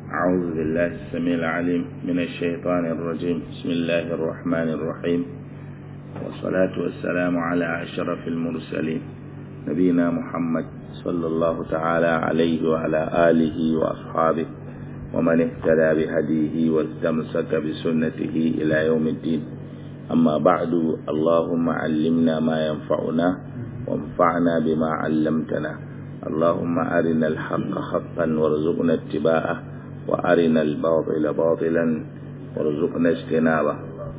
أعوذ بالله السميع العليم من الشيطان الرجيم بسم الله الرحمن الرحيم والصلاة والسلام على أشرف المرسلين نبينا محمد صلى الله تعالى عليه وعلى آله وأصحابه ومن اهتدى بهديه واستمسك بسنته إلى يوم الدين أما بعد اللهم علمنا ما ينفعنا وانفعنا بما علمتنا اللهم أرنا الحق حقا وارزقنا اتباعه وأرنا الباطل باطلا وارزقنا اجتنابه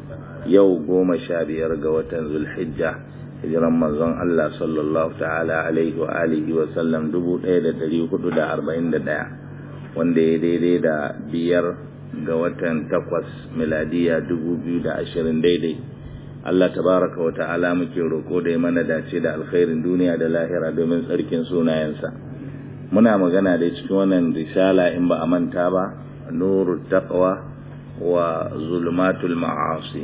yau goma sha biyar ga watan zulhijja hijiran manzon Allah sallallahu ta'ala alaihi wa alihi wa sallam dubu ɗaya da ɗari hudu da arba'in da ɗaya wanda ya daidai da biyar ga watan takwas miladiya dubu biyu da ashirin daidai Allah tabaraka wa ta'ala muke roko da ya mana dace da alkhairin duniya da lahira domin tsarkin sunayensa muna magana da cikin wannan risala in ba a manta ba nuru taqwa wa zulmatul ma'asi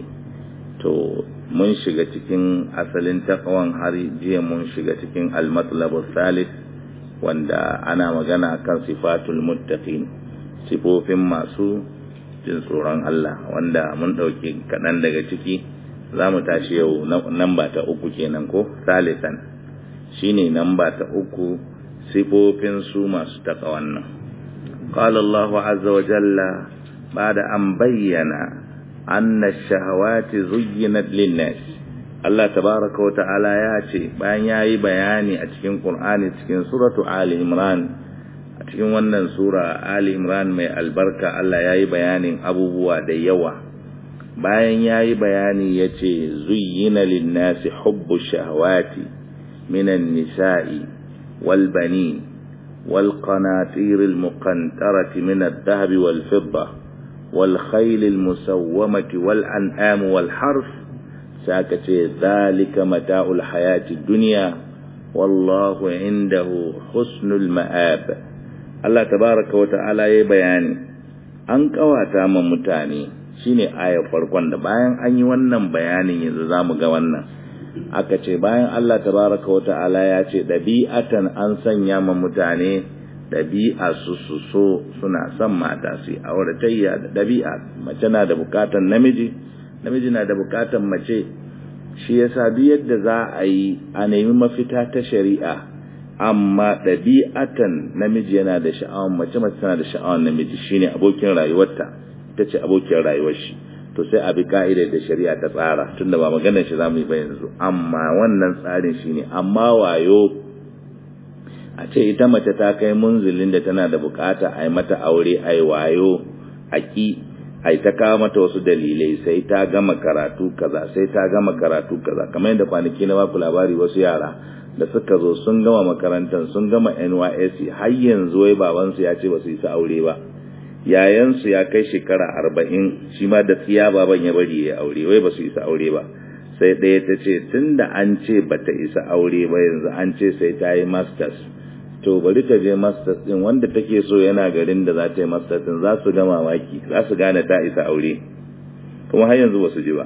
to mun shiga cikin asalin taqwan har jiya mun shiga cikin al-matlabu thalith wanda ana magana kan sifatul muttaqin sifofin masu jin tsoron Allah wanda mun dauki kaɗan daga ciki za mu tashi yau namba ta uku kenan ko salisan shine namba ta uku sifofin su masu takawan nan qala Allah azza wa jalla ba'da an bayyana anna ash-shahawati zuyyinat lin-nas Allah tabaaraka wa ta'ala ya ce bayan yayi bayani a cikin Qur'ani cikin suratu Ali Imran a cikin wannan sura Ali Imran mai albarka Allah yayi bayanin abubuwa da yawa bayan ya yi bayani ya ce zuyyina linnasi hubbu shahawati minan nisa'i wal bani wal qanatir al muqantarati min adh-dhahab wal fidda wal khayl al musawwamati wal an'am wal harf saka ce zalika mata'ul hayati dunya wallahu indahu husnul ma'ab Allah tabaaraka wa ta'ala ya bayani an kawata ma mutane shine ayar farkon da bayan an yi wannan bayanin yanzu zamu ga wannan aka ce bayan Allah tabaraka wa ta'ala ya ce dabi'atan an sanya ma mutane dabi'a su su so suna son mata su auratayya da dabi'a mace na da bukatan namiji namiji na da bukatan mace shi yasa duk yadda za a yi a nemi mafita ta shari'a amma ɗabi'atan namiji yana da sha'awar mace mace tana da sha'awar namiji shine abokin rayuwarta ita ce abokin rayuwar shi to sai a bi ka'idar da shari'a ta tsara tunda ba maganar shi zamu yi ba yanzu amma wannan tsarin shine amma wayo a ce ita mace ta kai munzilin da tana da bukata a yi mata aure a yi wayo a ki a ta kawo mata wasu dalilai sai ta gama karatu kaza sai ta gama karatu kaza kamar yadda kwanaki na baku labari wasu yara da suka zo sun gama makarantar sun gama NYSC har yanzu wai babansu ya ce ba su yi sa aure ba yayansu ya kai shekara arba'in shi ma da tsiya baban ya bari ya aure wai ba su isa aure ba sai ɗaya ta ce tun da an ce ba ta isa aure ba yanzu an ce sai ta yi masters to bari ta je masters ɗin wanda take so yana garin da za ta yi masters ɗin za su ga mamaki za su gane ta isa aure kuma har yanzu ba su ji ba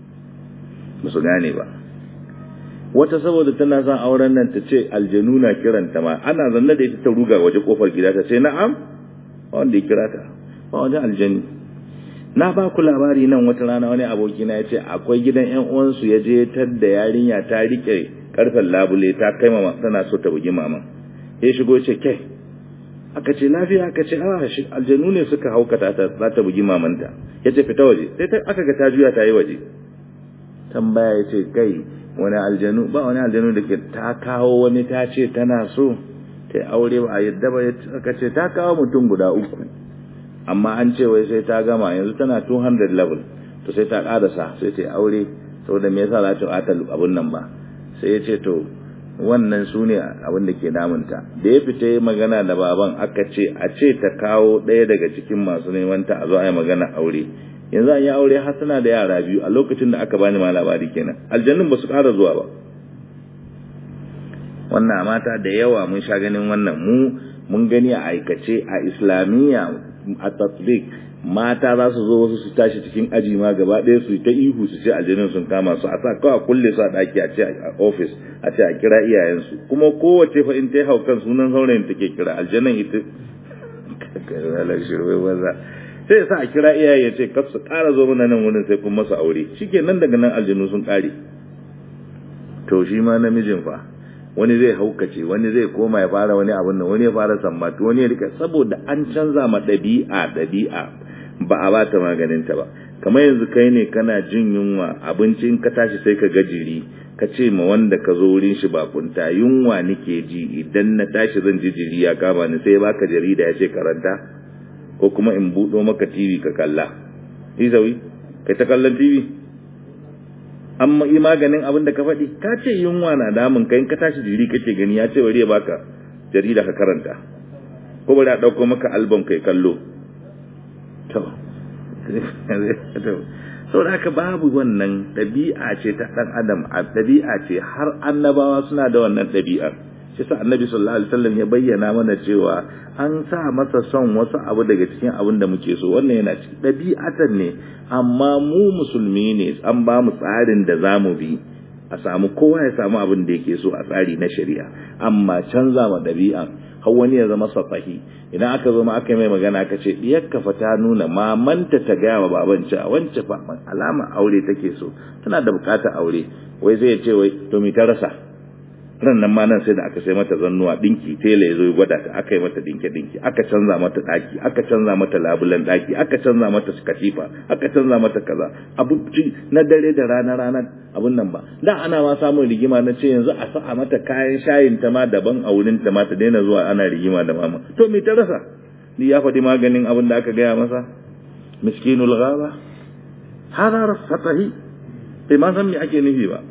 ba su gane ba wata saboda tana son auren nan ta ce aljanu na kiranta ma ana zanne da ita ta ruga waje kofar gida ta ce na'am wanda ya kira ta ba wani aljani na ba ku labari nan wata rana wani aboki na ya ce akwai gidan yan uwansu ya je tar da yarinya ta rike karfen labule ta kai mama tana so ta bugi mama ya shigo ce kai aka ce lafiya aka ce a shi aljanu ne suka haukata ta za ta bugi mamanta ya ce fita waje sai aka ga ta juya ta yi waje tambaya ya ce kai wani aljanu ba wani aljanu da ke ta kawo wani ta ce tana so ta aure ba a yadda ba aka ce ta kawo mutum guda uku amma an ce wai sai ta gama yanzu tana 200 level to sai ta karasa sai ta aure saboda me yasa za ta ata abun nan ba sai ya ce to wannan su ne abin da ke damunta da ya fita magana da baban aka ce a ce ta kawo ɗaya daga cikin masu neman ta a zo a yi magana aure yanzu an yi aure har suna da yara biyu a lokacin da aka bani ma labari kenan aljannun ba su ƙara zuwa ba wannan mata da yawa mun sha ganin wannan mu mun gani a aikace a islamiyya a tatbik mata za su zo wasu su tashi cikin aji ma gaba ɗaya su ta ihu su ce aljanin sun kama su a sa kawai kulle su a ɗaki a ce a ofis a ce a kira iyayensu kuma kowace fa in ta hau kan sunan saurayin take kira aljanin ita sai sa a kira iyaye ya ce kar su ƙara zo mana nan wurin sai kun masa aure shike nan daga nan aljinu sun ƙare to shi ma namijin fa wani zai haukace wani zai koma ya fara wani abin nan wani ya fara sammatu wani ya rika saboda an canza ma ɗabi'a ɗabi'a ba a ba ta maganin ta ba kamar yanzu kai ne kana jin yunwa abinci in ka tashi sai ka ga jiri ka ce ma wanda ka zo wurin shi bakunta yunwa nike ji idan na tashi zan ji jiri ya kama ni sai baka jarida ya ce karanta ko kuma in buɗo maka TV ka kalla izawi kai ta kallon TV amma yi maganin abin da ka faɗi ka ce yunwa na damun kai in ka tashi jiri kake gani ya ce bari ya baka jarida ka karanta ko bari a ɗauko maka album kai kallo to saboda haka babu wannan ɗabi'a ce ta ɗan adam a ɗabi'a ce har annabawa suna da wannan ɗabi'ar shi sa annabi sallallahu alaihi wasallam ya bayyana mana cewa an sa masa son wasu abu daga cikin abin da muke so wannan yana cikin ɗabi'atan ne amma mu musulmi ne an ba mu tsarin da za mu bi a samu kowa ya samu abin da yake so a tsari na shari'a amma canza ma ɗabi'an har wani ya zama safahi idan aka zo ma aka yi mai magana aka ce diyarka fa ta nuna mamanta ta gaya wa baban cewa wance fa alama aure take so tana da bukatar aure wai zai ce wai to mi ta rasa ran nan ma nan sai da aka sai mata zannuwa dinki tela ya zo ya gwada ta aka yi mata dinke dinki aka canza mata daki aka canza mata labulan daki aka canza mata katifa aka canza mata kaza abinci na dare da rana rana abun nan ba da ana ma samun rigima na ce yanzu a sa mata kayan shayin ta ma daban a wurin ta ma ta daina zuwa ana rigima da mama to me ta rasa ni ya faɗi maganin abin da aka gaya masa miskinul ghaba hada rasatahi bai ma san me ake nufi ba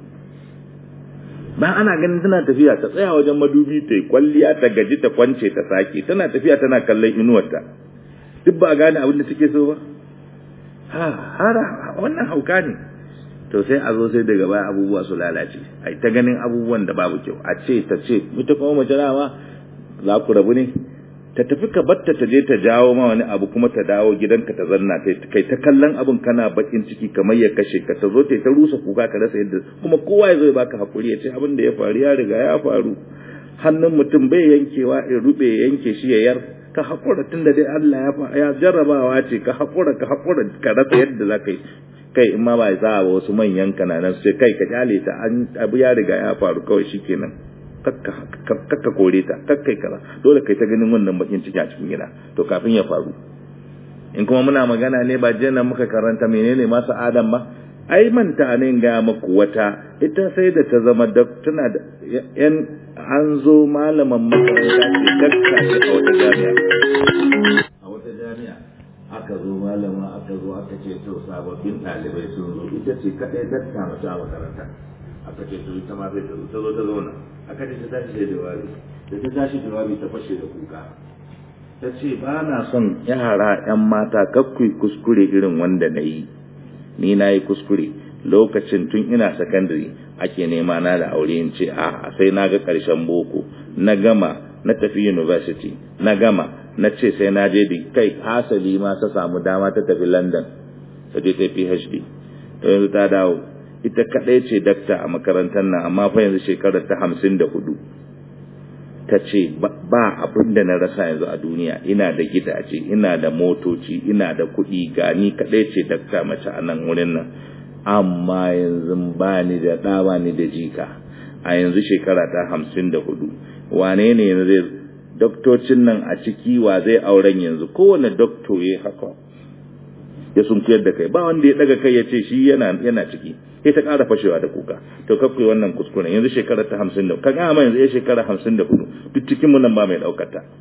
ba ana ganin tana tafiya ta tsaya wajen madubi ta yi kwalliya ta gaji ta kwance ta sake tana tafiya tana kallon inuwarta duk ba gane abin da take so ba ha hara wannan hauka ne to sai a zo sai daga baya abubuwa su lalace ai ta ganin abubuwan da babu kyau a ce ta ce ita kuma mace dama za ku rabu ne ta tafi ka batta ta je ta jawo ma wani abu kuma ta dawo gidanka ta zanna kai ta kallon abin kana bakin ciki kamar ya kashe ka ta zo ta ta rusa kuka ka rasa yadda kuma kowa ya zo ya baka hakuri ya ce abin da ya faru ya riga ya faru hannun mutum bai yankewa in rube ya yanke shi ya yar ka hakura tun da dai Allah ya jarrabawa ce ka hakura ka hakura ka rasa yadda za ka yi kai in ma ba za a wasu manyan kananan sai kai ka kyale ta an abu ya riga ya faru kawai shikenan kakka kore ta kakkai kaza dole kai ta ganin wannan bakin ciki a cikin gida to kafin ya faru in kuma muna magana ne ba jiya muka karanta menene masu adam ba ai manta ne ga maku wata ita sai da ta zama tana da yan an zo malaman makaranta ce dakka ce a wata jami'a a wata jami'a aka zo malama aka zo aka ce to sababbin ɗalibai sun zo ita ce kaɗai dakka mace a makaranta aka ce to ita ma sai ta zo ta zo ta zauna aka ce ta tashi da jawabi da ta tashi jawabi ta fashe da kuka ta ce ba na son yara yan mata kakkui kuskure irin wanda na yi ni na yi kuskure lokacin tun ina sakandare ake nema na da aure in ce a sai na ga ƙarshen boko na gama na tafi university na gama na ce sai na je kai hasali ma ta samu dama ta tafi london ta je ta phd to yanzu ta dawo ita kaɗai ce dakta a makarantar nan amma fa yanzu shekarar ta hamsin da hudu ta ce ba abin da na rasa yanzu a duniya ina da gidaje ina da motoci ina da kuɗi gani kaɗai ce dakta mace a nan wurin nan amma yanzu ba ni da ɗa ba ni da jika a yanzu shekara ta hamsin da hudu wane ne yanzu zai doktocin nan a ciki wa zai auren yanzu kowane dokto ya haka ya sunkuyar da kai ba wanda ya daga kai ya ce shi yana yana ciki sai ta ƙara fashewa da kuka to kakwai wannan kuskuren yanzu shekara ta hamsin da ka gama yanzu ya shekara hamsin da hudu duk cikin nan ba mai ɗaukar ta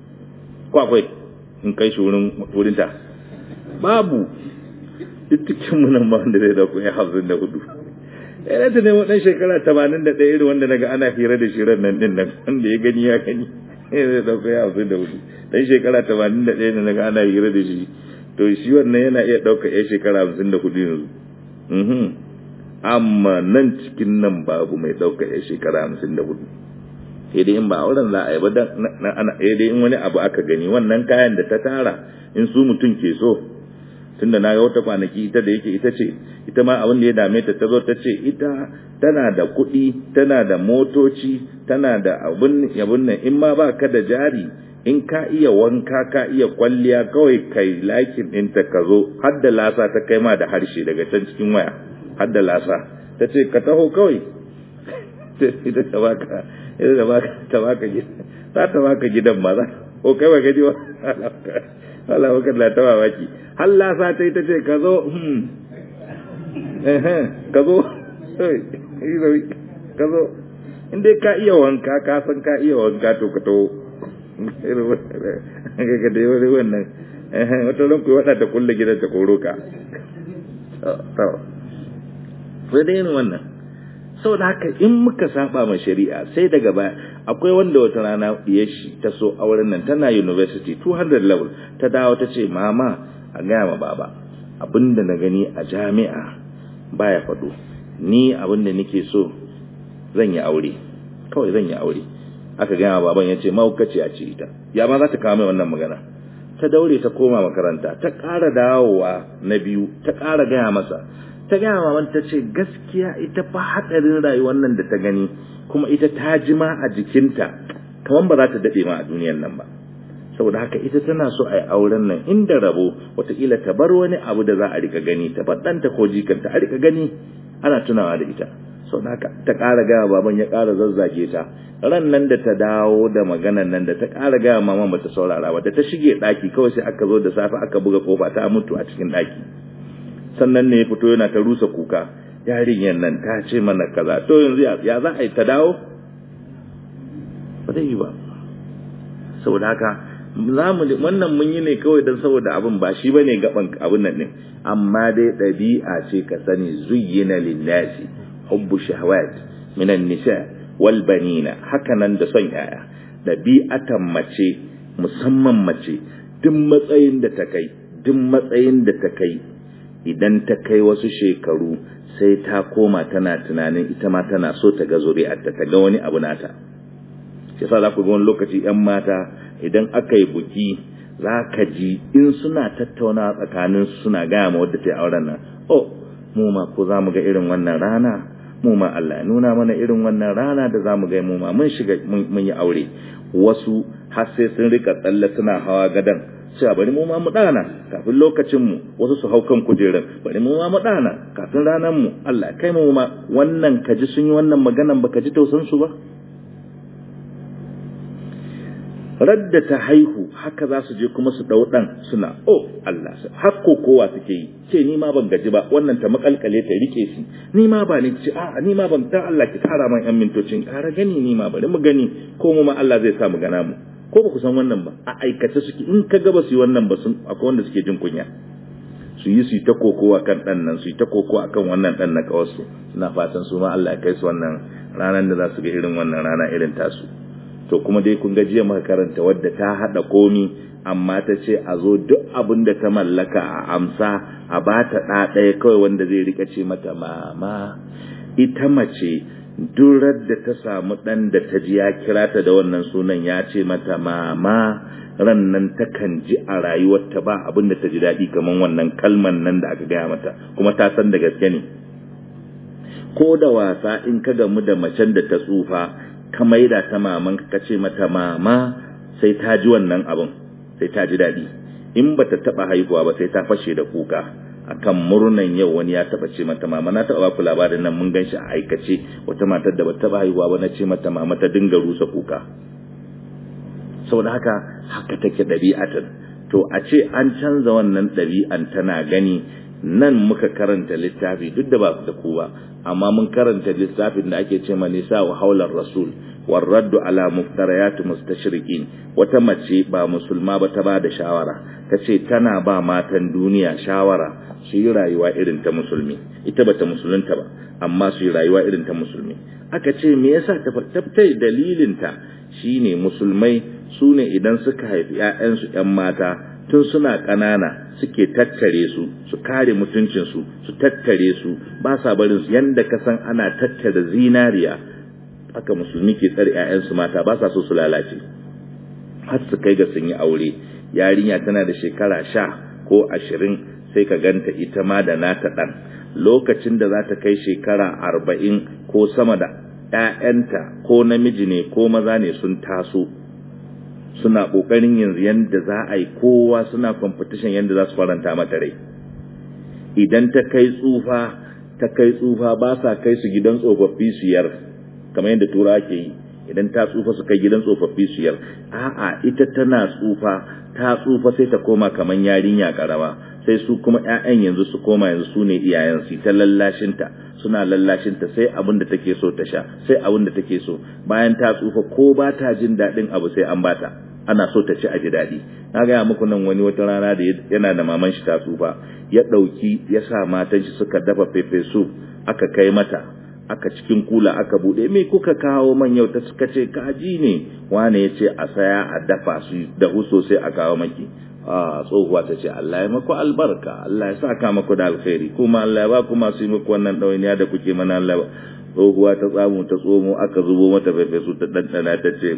ko akwai in kai shi wurin wurin ta babu duk cikin nan ba wanda zai dauko ya hamsin da hudu yana ta nemo ɗan shekara tamanin da ɗaya irin wanda naga ana hira da shirin nan ɗin nan wanda ya gani ya gani zai dauko ya hamsin da hudu ɗan shekara tamanin da ɗaya da naga ana hira da shi to shi wannan yana iya ɗauka ya shekara hamsin da hudu yanzu amma nan cikin nan babu mai ɗauka ya shekara hamsin da hudu sai dai in ba auren za a yi ba sai dai in wani abu aka gani wannan kayan da ta tara in su mutum ke so tunda na ga wata kwanaki ita da yake ita ce ita ma abin da ya dame ta ta zo ta ce ita tana da kuɗi tana da motoci tana da abin yabun nan in ma ba ka da jari in ka iya wanka ka iya kwalliya kawai kai lakin ɗinta ka zo har da lasa ta kai ma da harshe daga can cikin waya har da lasa ta ce ka taho kawai ita ta baka ita ta baka ta baka gidan za ta baka gidan ma za ko kai ba gaji ba Allah baka da ta mamaki har lasa ta ita ce ka zo ka zo ka zo in dai ka iya wanka ka san ka iya wanka to ka taho ga da wani wannan wata ran ku wada ta kulle gidan ta koro ka sai dai yin wannan saboda haka in muka saba ma shari'a sai daga baya akwai wanda wata rana ya shi ta so auren nan tana university 200 level ta dawo ta ce mama a gaya ma baba abinda na gani a jami'a baya faɗo ni abinda nake so zan yi aure kawai zan yi aure aka gaya baban ya ce mahaukaci a ce ita ya ma za ta kawo mai wannan magana ta daure ta koma makaranta ta ƙara dawowa na biyu ta ƙara gaya masa ta gaya maman ta ce gaskiya ita fa haɗarin rayuwar nan da ta gani kuma ita ta ji ma a jikinta kamar ba za ta daɗe ma a duniyan nan ba saboda haka ita tana so a yi auren nan inda rabo wataƙila ta bar wani abu da za a rika gani ta ɗanta ko jikanta a rika gani ana tunawa da ita sau da haka ta ƙara gaya baban ya ƙara zazzage ta ran nan da ta dawo da maganan nan da ta ƙara gaya maman ba ta saurara ba da ta shige ɗaki kawai sai aka zo da safe aka buga kofa ta mutu a cikin ɗaki sannan ne ya fito yana ta rusa kuka yarinyar nan ta ce mana kaza to yanzu ya za a yi ta dawo ba zai yi ba saboda haka wannan mun yi ne kawai don saboda abin ba shi bane gaban abin nan ne amma dai ɗabi'a ce ka sani zuyyina linnasi hubbu shahawat minan nisa wal banina haka nan da son yaya ɗabi'atan mace musamman mace duk matsayin da ta kai duk matsayin da ta kai idan ta kai wasu shekaru sai ta koma tana tunanin ita ma tana so ta ga zuri'arta ta ga wani abu nata shi yasa za ku ga wani lokaci yan mata idan aka yi buki za ka ji in suna tattauna tsakanin suna gaya ma wadda ta yi auren nan oh mu ma ko za mu ga irin wannan rana mu ma Allah nuna mana irin wannan rana da za mu ga mu ma mun shiga mun yi aure wasu har sai sun rika tsalle suna hawa gadan cewa bari mu ma mu dana kafin lokacin mu wasu su hau kan kujerar bari mu ma mu dana kafin ranar mu Allah kai mu ma wannan kaji sun yi wannan maganan baka ji tausan su ba radda ta haihu haka za su je kuma su dau dan suna oh Allah hakko kowa suke yi ce ni ma ban gaji ba wannan ta makalkale ta rike shi ni ma ba ni ce a ni ma ban dan Allah ki kara man yan mintocin kara gani ni ma bari mu gani ko mu ma Allah zai sa mu gana mu ko ba ku san wannan ba a aikace suke in ka ga ba su yi wannan ba sun akwai wanda suke jin kunya su yi su yi ta kokowa kan dan nan su yi ta kokowa akan wannan dan na kawarsu suna fatan su ma Allah ya kai su wannan ranar da za su ga irin wannan rana irin tasu to kuma dai kun ga jiya muka karanta wadda ta hada komi amma ta ce a zo duk abin da ta mallaka a amsa a ba ta ɗa ɗaya kawai wanda zai rika ce mata mama ita mace durar da ta samu ɗan da ta ji ya kira ta da wannan sunan ya ce mata mama ran nan takan ji a rayuwarta ba abin da ta ji daɗi kamar wannan kalman nan da aka gaya mata kuma ta san da gaske ne ko da wasa in ka gamu da macen da ta tsufa ka maida ta maman ka ce mata mama sai ta ji wannan abin sai ta ji daɗi in ba ta taɓa haihuwa ba sai ta fashe da kuka akan murnan yau wani ya taɓa ce mata mama na taɓa baku labarin nan mun ganshi a aikace wata matar da ba taɓa haihuwa ba na ce mata mama ta dinga rusa kuka saboda haka haka take ɗabi'atan to a ce an canza wannan ɗabi'an tana gani nan muka karanta littafi duk da ba da ku ba amma mun karanta littafin da ake ce ma nisa wa haular rasul warraddu ala muftarayat mustashriqin wata mace ba musulma ba ta ba da shawara ta ce tana ba matan duniya shawara su yi rayuwa irin ta musulmi ita bata musulunta ba amma su yi rayuwa irin ta musulmi aka ce me yasa ta tabtai dalilin ta shine musulmai su ne idan suka haifi ƴaƴansu ƴan mata tun suna ƙanana suke tattare su su kare mutuncinsu su tattare su ba sa barin su yanda ka san ana tattare zinariya haka musulmi ke tsare ƴaƴansu mata ba sa so su lalace har su kai ga sun yi aure yarinya tana da shekara sha ko ashirin sai ka ganta ita ma da nata ɗan lokacin da za ta kai shekara arba'in ko sama da ‘ya'yanta ko namiji ne ko maza ne sun taso suna kokarin yanzu yanda za a yi kowa suna competition yanda za su faranta mata rai idan ta kai tsufa ta kai tsufa ba sa kai su gidan tsofaffi su yar kamar yadda tura ke yi idan ta tsufa su kai gidan tsofaffi su yar a'a ita tana tsufa ta tsufa sai ta koma kamar yarinya karama sai su kuma ƴaƴan yanzu su koma yanzu su ne iyayen su ta lallashinta suna lallashinta sai abin da take so ta sha sai abin da take so bayan ta tsufa ko ba ta jin daɗin abu sai an bata ana so ta ci a ji daɗi na gaya muku nan wani wata rana da yana da maman shi ta tsufa ya ɗauki ya sa matan shi suka dafa pepe soup aka kai mata aka cikin kula aka bude me kuka kawo man yau ta suka ce kaji ne wane ya ce a saya a dafa su da huso sai a kawo maki a tsohuwa ta ce Allah ya maku albarka Allah ya saka maku da alkhairi kuma Allah ya ba ku masu yi muku wannan ɗawainiya da kuke mana Allah tsohuwa ta tsamu ta tsomo aka zubo mata fefe su ta ɗanɗana ta ce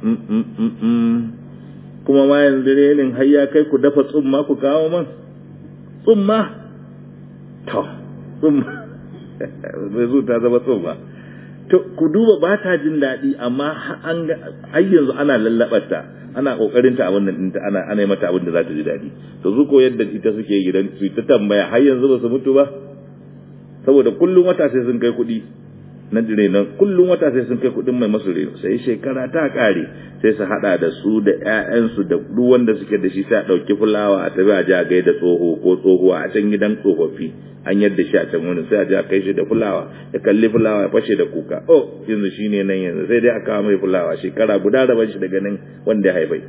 kuma ma yanzu renin har ya kai ku dafa tsumma ku kawo man tsumma to tsumma zai zo ta zama tsumma to ku duba ba ta jin daɗi amma har yanzu ana lallaɓarta ana kokarin ta abin nan ta ana ana mata abin da za ta ji daɗi to su ko yadda ita suke gidan su ta tambaya har yanzu ba su mutu ba saboda kullum wata sai sun kai kuɗi na dire nan kullum wata sai sun kai kuɗin mai masu reno sai shekara ta ƙare sai su haɗa da su da ƴaƴansu da duk wanda suke da shi sai a ɗauki fulawa a tafi a ji a gaida tsoho ko tsohuwa a can gidan tsofaffi an yadda shi a can wurin sai a ji a kai shi da fulawa ya kalli fulawa ya fashe da kuka oh yanzu shi ne nan yanzu sai dai a kawo mai fulawa shekara guda raban shi daga nan wanda ya haifai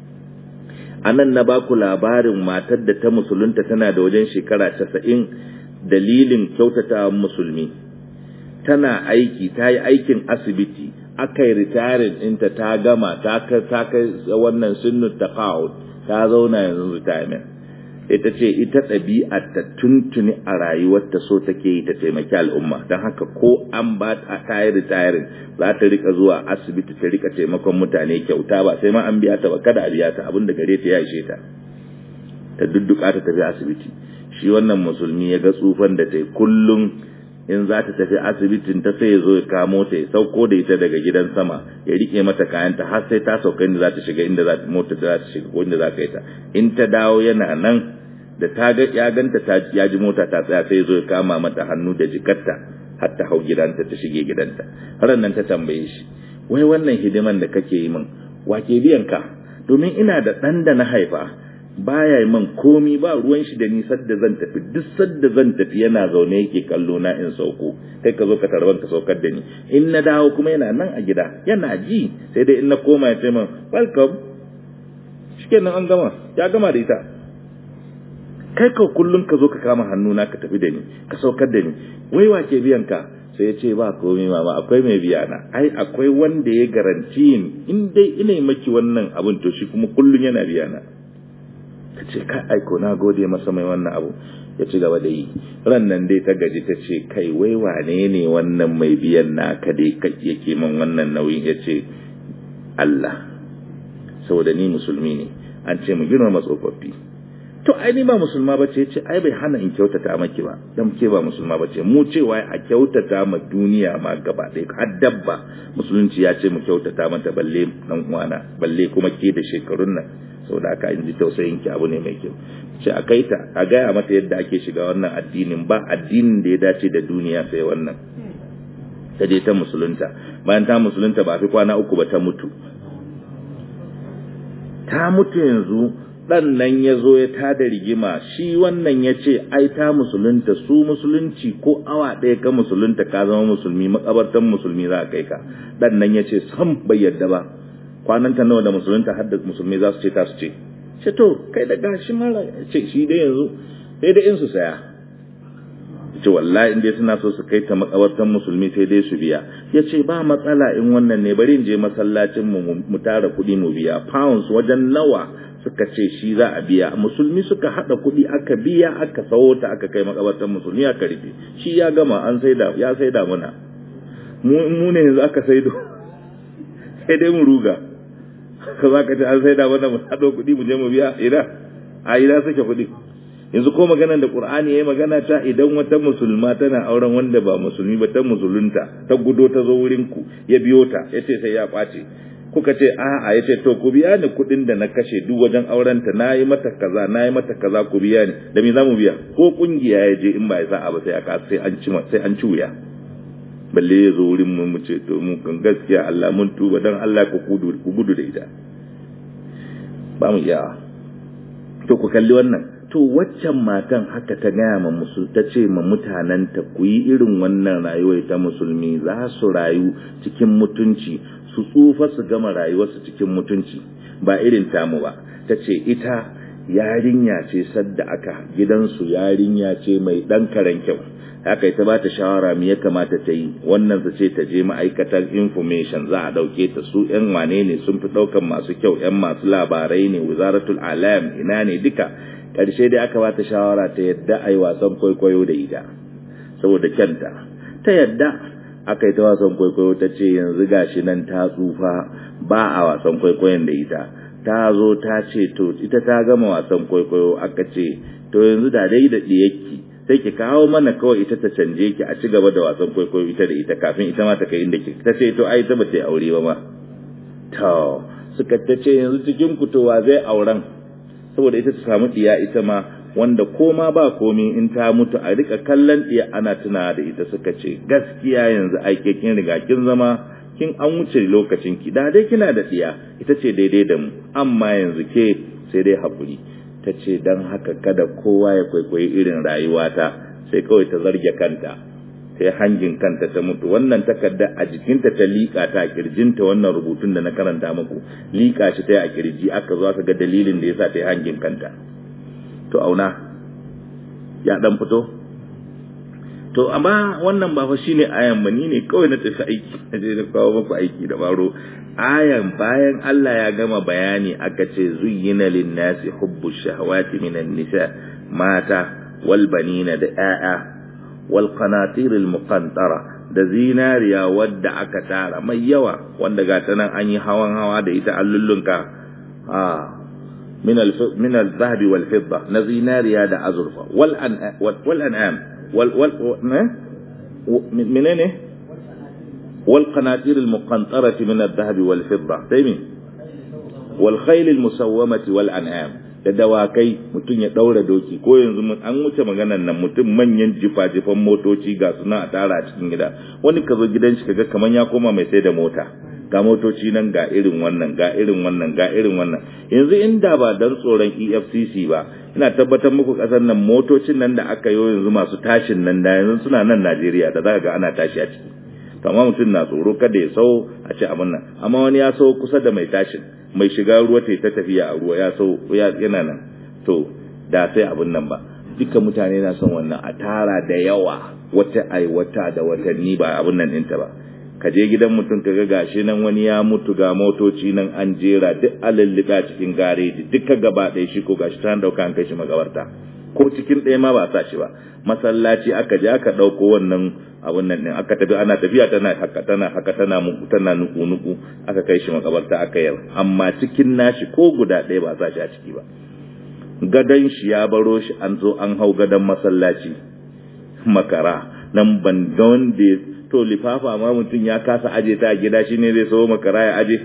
a nan na baku labarin matar da ta musulunta tana da wajen shekara casa'in dalilin kyautata musulmi tana aiki ta yi aikin asibiti aka yi retiring ɗinta ta gama ta kai wannan sunnu ta ta zauna yanzu retirement ita ce ita ɗabi'ar ta tuntuni a rayuwarta so take yi ta taimaki al'umma don haka ko an ba ta ta yi retiring za ta rika zuwa asibiti ta rika taimakon mutane kyauta ba sai ma an biya ta ba kada a biya ta abin da gare ta ya ishe ta ta dudduka ta tafi asibiti shi wannan musulmi ya ga tsufan da ta yi kullum in za ta tafi asibitin ta sai ya zo ya kamo ta ya sauko da ita daga gidan sama ya rike mata kayanta har sai ta sauka inda za ta shiga inda za ta mota za ta shiga ko inda za ka yi ta in ta dawo yana nan da ta ga ya ganta ta ya ji mota ta tsaya sai ya zo ya kama mata hannu da jikarta har ta hau gidanta ta shige gidanta har nan ta tambaye shi wai wannan hidiman da kake yi min wa ke biyan ka domin ina da ɗan da na haifa baya yi man komi ba ruwan shi da ni sadda zan tafi duk sadda zan tafi yana zaune yake kallo na in sauko kai ka zo ka tarban ka saukar da ni in na dawo kuma yana nan a gida yana ji sai dai in na koma ya ce min welcome shikenan an gama ya gama da ita kai ka kullum ka zo ka kama hannu na ka tafi da ni ka saukar da ni wai wa ke biyan ka sai ya ce ba komai mama akwai mai biya na ai akwai wanda ya garanti in dai ina maki wannan abin to shi kuma kullum yana biya na ta ce kai aiko na gode masa mai wannan abu ya ci gaba da yi ran nan dai ta gaji ta ce kai wai wane ne wannan mai biyan naka dai yake man wannan nauyin ya ce Allah saboda ni musulmi ne an ce mu girmama tsofaffi to ai ni ba musulma ba ce ce ai bai hana in kyautata maki ba dan ke ba musulma ba ce mu cewa a kyautata ma duniya ma gaba ɗaya har dabba musulunci ya ce mu kyautata mata balle dan uwana balle kuma ke da shekarun nan saboda haka in ji tausayin ki abu ne mai kyau ce a kai ta a gaya mata yadda ake shiga wannan addinin ba addinin da ya dace da duniya sai wannan ta je ta musulunta bayan ta musulunta ba fi kwana uku ba ta mutu ta mutu yanzu dan nan ya zo ya tada rigima shi wannan ya ce ai ta musulunta su musulunci ko awa ɗaya ka musulunta ka zama musulmi makabartan musulmi za a kai ka dan nan ya ce sam bai yadda ba kwananta nawa da musulunta har da musulmi za su ce ta su ce ce to kai da gashi mara ce shi dai yanzu sai dai in su saya ce wallahi in dai suna so su kai ta makabartan musulmi sai dai su biya ya ce ba matsala in wannan ne bari in je masallacin mu mu tara kuɗi mu biya pounds wajen nawa suka ce shi za a biya musulmi suka hada kuɗi aka biya aka sawo ta aka kai makabartan musulmi aka rufe shi ya gama an saida ya saida muna mu ne yanzu aka saido sai dai mu ruga ka za ka ce an sai da wannan mu haɗo kuɗi mu je mu biya ina a ina suke kuɗi yanzu ko magana da qur'ani yayi magana ta idan wata musulma tana auren wanda ba musulmi ba ta musulunta ta gudo ta zo wurin ku ya biyo ta yace sai ya kwace kuka ce a'a ya ce to ku biya ni kuɗin da na kashe duk wajen aurenta na yi mata kaza na yi mata kaza ku biya ni da me za mu biya ko kungiya ya je in ba ya sa'a ba sai aka sai an ci sai an ci wuya balle ya zo wurin mu mu ce to mu kan gaskiya Allah mun tuba dan Allah ku gudu ku gudu da ita ba mu iya to ku kalli wannan to waccan matan haka ta gaya ma musul ta ce ma mutanenta ku yi irin wannan rayuwar ta musulmi za su rayu cikin mutunci su tsufa su gama rayuwarsu cikin mutunci ba irin tamu ba ta ce ita yarinya ce sadda aka gidansu yarinya ce mai ɗan karen kyau haka ita ba ta shawara me ya kamata ta yi wannan su ce ta je ma'aikatar information za a ɗauke ta su ‘yan wane ne sun fi ɗaukan masu kyau ‘yan masu labarai ne wizaratul alam ina ne duka ƙarshe dai aka ba ta shawara ta yadda a yi wasan kwaikwayo da ita saboda kyanta ta yadda aka yi ta wasan kwaikwayo ta ce yanzu gashi nan ta tsufa ba a wasan kwaikwayon da ita ta zo ta ce to ita ta gama wasan kwaikwayo aka ce to yanzu da dai da ɗiyakki sai ki kawo mana kawai ita ta canje ki a ci gaba da wasan kwaikwayo ita da ita kafin ita ma ta kai inda ki ta ce to ai ta ba ta yi aure ba ma to suka ta ce yanzu cikin kutowa zai auren saboda ita ta samu ɗiya ita ma wanda koma ba komi in ta mutu a rika kallon ɗiya ana tuna da ita suka ce gaskiya yanzu aike kin riga kin zama kin an wuce lokacin ki da dai kina da ɗiya ita ce daidai da mu amma yanzu ke sai dai haƙuri ta ce don haka kada kowa ya kwaikwayi irin rayuwata sai kawai ta zarge kanta sai hangin kanta ta mutu wannan takarda a jikinta ta liƙa ta a kirjinta wannan rubutun da na karanta muku liƙa shi ta yi a kirji aka zo aka ga dalilin da yasa ta yi hangin kanta to auna ya dan fito to amma wannan ba fa shine ayan ba ni ne kawai na tafi aiki na je na kawo muku aiki da baro ayan bayan Allah ya gama bayani aka ce zuyyina lin-nasi hubbu shahawati minan nisa mata wal banina da 'ya'ya wal qanatir al muqantara da zinariya wadda aka tara mai yawa wanda ga ta nan an yi hawan hawa da ita allullunka a min al min al dhahabi wal fidda na zinariya da azurfa wal an wal an'am wal wal menene wal qanatir al muqantarati min al dhahabi wal fidda sai wal khayl al musawwamati wal an'am da dawakai mutum ya daura doki ko yanzu an wuce maganan nan mutum manyan jifa-jifan motoci ga suna a tara a cikin gida wani ka zo gidan shi kaga kaman ya koma mai sai da mota ga motoci nan ga irin wannan ga irin wannan ga irin wannan yanzu inda ba dan tsoron EFCC ba ina tabbatar muku kasar nan motocin nan da aka yi yanzu masu tashin nan da yanzu suna nan Najeriya da zaka ga ana tashi a ciki to amma mutum na tsoro kada ya sau a ce abin nan amma wani ya sau kusa da mai tashin mai shiga ruwa ta ta tafiya a ruwa ya sau yana nan to da sai abin nan ba duka mutane na son wannan a tara da yawa wata ai wata da watanni ba abin nan ɗinta ba ka je gidan mutum ka ga gashi nan wani ya mutu ga motoci nan an jera duk alallika cikin gareji duka gaba ɗaya shi ko gashi ta dauka an kai shi magabarta ko cikin ɗaya ma ba sa shi ba masallaci aka je aka ɗauko wannan abun nan ɗin aka tafi ana tafiya tana haka tana haka tana muku tana nuku nuku aka kai shi makabarta aka yar amma cikin nashi ko guda ɗaya ba sa shi a ciki ba gadon shi ya baro shi an zo an hau gadon masallaci makara nan ban ga wanda to lifafa ma mutum ya kasa aje ta a gida shine zai so makara ya aje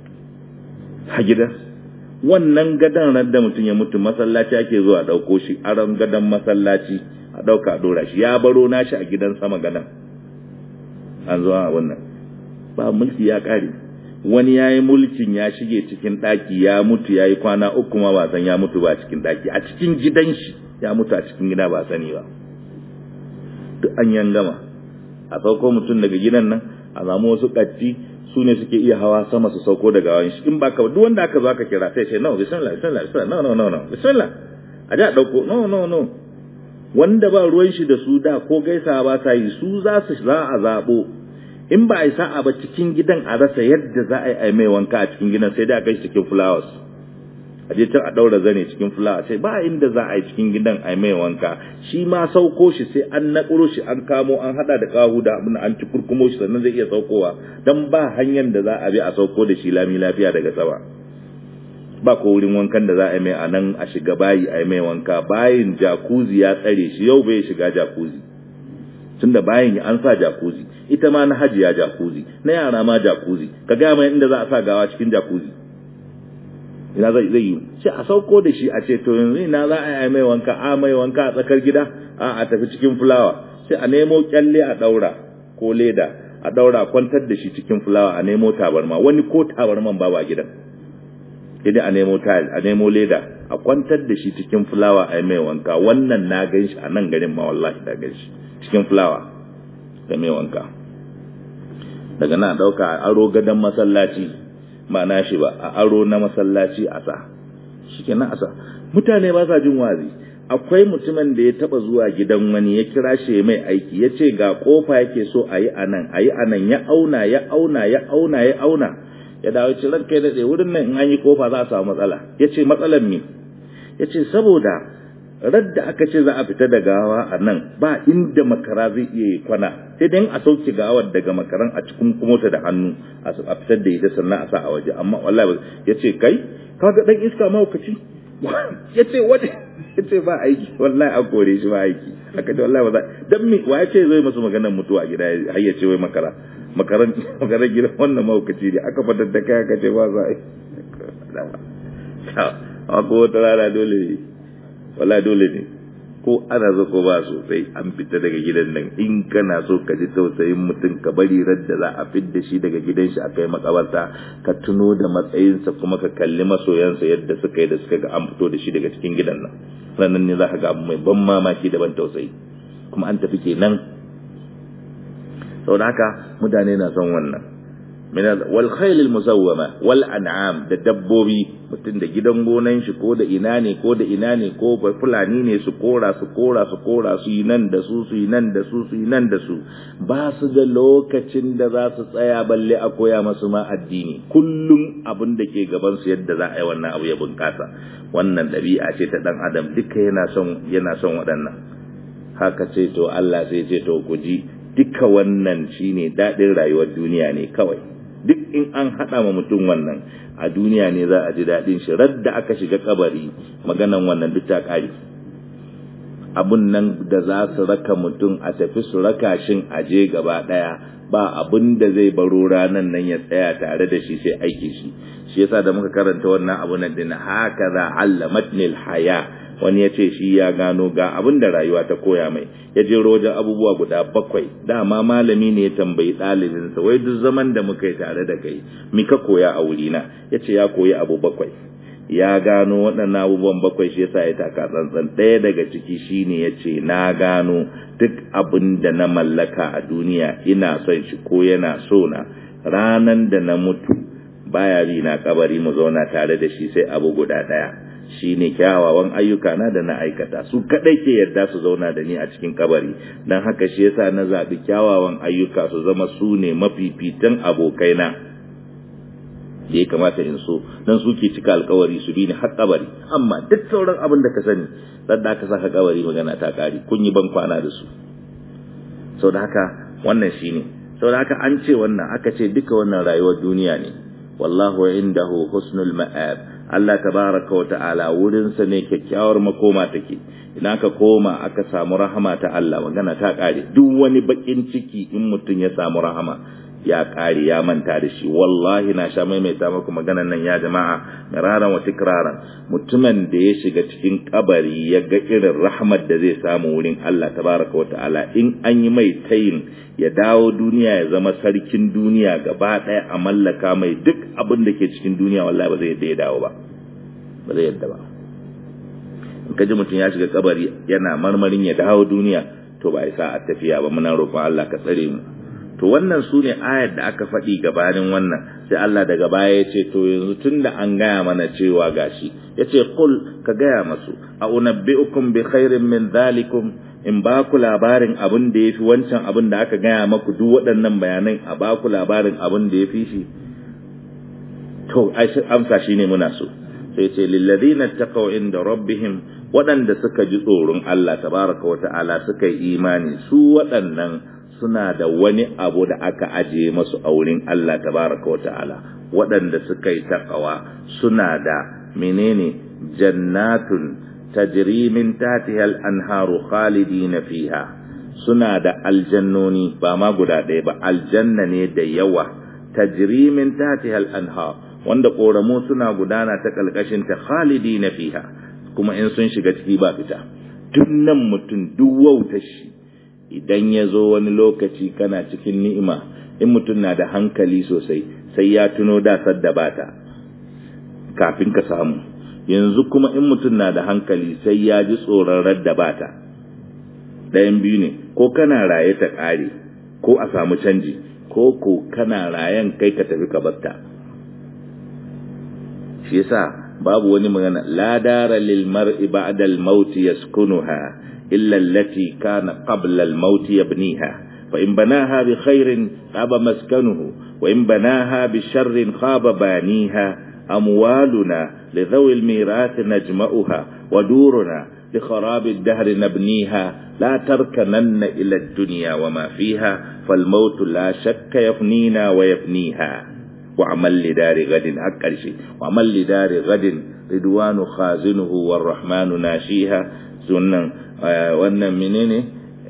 a gida wannan gadon ran da mutum ya mutu masallaci ake zuwa ɗauko shi aron gadon masallaci a ɗauka a ɗora shi ya baro nashi a gidan sama gadon an zo a wannan ba mulki ya ƙare wani ya yi mulkin ya shige cikin ɗaki ya mutu ya yi kwana uku ma ba san ya mutu ba cikin ɗaki a cikin gidan shi ya mutu a cikin gida ba sani ba duk an yan gama a sauko mutum daga gidan nan a samu wasu ƙatti su ne suke iya hawa sama su sauko daga wani shi in ba ka duk wanda aka zo aka kira sai ce no bismillah bismillah bismillah no no no no bismillah a ji a ɗauko no no no wanda ba ruwan shi da su da ko gaisa ba sa yi su za su za a zaɓo in ba a yi sa'a ba cikin gidan a rasa yadda za a yi mai wanka a cikin gidan sai dai a kai cikin flowers a je can a ɗaura zane cikin flowers sai ba inda za a yi cikin gidan a mai wanka shi ma sauko shi sai an naƙuro shi an kamo an haɗa da kahu da abin an ci kurkumo shi sannan zai iya saukowa don ba hanyar da za a bi a sauko da shi lami lafiya daga sama ba ko wurin wankan da za a yi mai a nan a shiga bayi a yi mai wanka bayin jakuzi ya tsare shi yau bai shiga jakuzi tunda bayan an sa jakuzi ita ma na hajiya jakuzi na yara ma jakuzi ka gaya mai inda za a sa gawa cikin jakuzi ina zai zai yi sai a sauko da shi a ce to yanzu ina za a yi mai wanka a mai wanka a tsakar gida a a tafi cikin fulawa sai a nemo kyalle a daura ko leda a daura kwantar da shi cikin fulawa a nemo tabarma wani ko tabarman ba ba gidan idan a nemo tile a nemo leda a kwantar da shi cikin fulawa a yi mai wanka wannan na gan shi a nan garin ma wallahi da gan shi cikin fulawa da mai wanka daga na dauka a aro gadon masallaci ba na shi ba a aro na masallaci a sa shi na asa mutane ba sa jin wazi akwai mutumin da ya taba zuwa gidan wani ya kira shi mai aiki ya ce ga kofa yake so a yi anan a yi anan ya auna ya auna ya auna ya auna ya dawo ce ranka ya daɗe wurin nan in an yi kofa za a samu matsala ya ce matsalan me ya ce saboda radda aka ce za a fita da gawa a nan ba inda makara zai iya yi kwana sai dai a sauke gawar daga makaran a cikin kumota da hannu a fitar da ita sannan a sa a waje amma wallahi ya ce kai kaga dan iska mahaukaci ya ce wata ya ce ba aiki wallahi an kore shi ba aiki aka ce wallahi ba za dan mi wa ya ce zai masu maganar mutuwa gida har ya ce wai makara makaran makaran gidan wannan mahaukaci ne aka fadar da kai aka ce ba za a yi a ko wata rana dole ne wallahi dole ne ko ana zo ko ba sosai an fita daga gidan nan in kana so ka ji tausayin mutum ka bari radda za a fidda shi daga gidan shi a kai makabarta ka tuno da matsayinsa kuma ka kalli masoyansa yadda suka yi da suka ga an fito da shi daga cikin gidan nan ranar ne za ka ga abu mai ban mamaki da ban tausayi kuma an tafi kenan saboda haka mutane na son wannan wal khailil musawwama wal an'am da dabbobi mutum da gidan gonan shi ko da ina ne ko da ina ne ko ba fulani ne su kora su kora su kora su yi nan da su su yi nan da su su yi nan da su ba su da lokacin da za su tsaya balle a koya masu ma addini kullum abin da ke gaban su yadda za a yi wannan abu ya bunkasa wannan ɗabi'a ce ta ɗan adam duka yana son yana son waɗannan haka ce to Allah sai ce to ku ji duka wannan shine daɗin rayuwar duniya ne kawai duk in an haɗa ma mutum wannan a duniya ne za a ji daɗin shi radda aka shiga kabari maganan wannan duk ta ƙari abun nan da za su raka mutum a tafi su raka shin aje gaba ɗaya ba abin da zai baro ranan nan ya tsaya tare da shi sai aiki shi shi yasa da muka karanta wannan abu nan din haka za allamatnil haya wani ya ce shi ya gano ga abin da rayuwa ta koya mai ya je wajen abubuwa guda bakwai dama malami ne ya tambayi ɗalibinsa wai duk zaman da muka yi tare da kai mika koya a wurina ya ce ya koyi abu bakwai ya gano waɗannan abubuwan bakwai shi yasa ya taka tsantsan ɗaya daga ciki shine ya ce na gano duk abin da na mallaka a duniya ina son shi ko yana so na ranan da na mutu baya bi na kabari mu zauna tare da shi sai abu guda ɗaya shi ne kyawawan ayyuka na da na aikata su kaɗai ke yadda su zauna da ni a cikin kabari don haka shi yasa na zaɓi kyawawan ayyuka su zama su ne mafifitan abokaina da ya kamata in so don su ke cika alkawari su bi ni har kabari amma duk sauran abin da ka sani da aka saka kabari magana ta ƙari kun yi ban kwana da su sau da haka wannan shi ne sau da haka an ce wannan aka ce duka wannan rayuwar duniya ne wallahu indahu husnul ma'ab Allah tabaraka wa ta'ala wurinsa ne kyakkyawar makoma take idan aka koma aka samu rahama ta Allah magana ta kare duk wani bakin ciki in mutum ya samu rahama ya kare ya manta da shi wallahi na sha maimaita muku maganan nan ya jama'a miraran wa tikraran mutumin da ya shiga cikin kabari ya ga irin rahmat da zai samu wurin Allah tabaraka wa ta'ala in an yi mai tayin ya dawo duniya ya zama sarkin duniya gaba ɗaya a mallaka mai duk abin da ke cikin duniya wallahi ba zai yadda ya dawo ba ba zai yadda ba in ka ji mutum ya shiga kabari yana marmarin ya dawo duniya to ba isa a tafiya ba muna roƙon Allah ka tsare mu to wannan su ne ayar da aka faɗi gabanin wannan sai Allah daga baya ya ce to yanzu tun da an gaya mana cewa gashi ya ce kul ka gaya masu a unabbi'ukum bi khairin min dhalikum in ba ku labarin abin da ya fi wancan abin da aka gaya maku duk waɗannan bayanan a ba ku labarin abin da ya fi shi to amsa shi ne muna so sai ce lilladina taqaw inda rabbihim waɗanda suka ji tsoron Allah tabaraka wata'ala suka yi imani su waɗannan suna da wani abu da aka ajiye masu a wurin Allah tabaraka wata'ala waɗanda suka yi taqawa suna da menene jannatun tajri min tahtiha al-anharu khalidina fiha suna da aljannoni ba ma guda ɗaya ba aljanna ne da yawa tajrimin tatihal anha wanda koramu suna gudana ta kalkashin ta khalidina fiha kuma in sun shiga ciki ba fita duk nan mutum duk wauta shi idan ya zo wani lokaci kana cikin ni'ima in mutum na da hankali sosai sai ya tuno da sadda bata kafin ka samu yanzu kuma in mutum na da hankali sai ya ji tsoron radda bata ɗayan biyu ne ko kana raye ta ƙare ko a samu canji ko ko kana rayen kai ka tafi ka batta shi yasa babu wani magana la dara lil mar'i ba'da al maut yaskunuha illa allati kana qabla al maut yabniha fa in banaha bi khairin khaba maskanuhu wa in banaha bi sharrin khaba baniha amwaluna li dhawi al mirath najma'uha wa duruna li kharab al dahr nabniha لا تركنن إلى الدنيا وما فيها فالموت لا شك يفنينا ويفنيها وعمل لدار غد أكل شيء وعمل لدار غد رضوان خازنه والرحمن ناشيها سنن wannan menene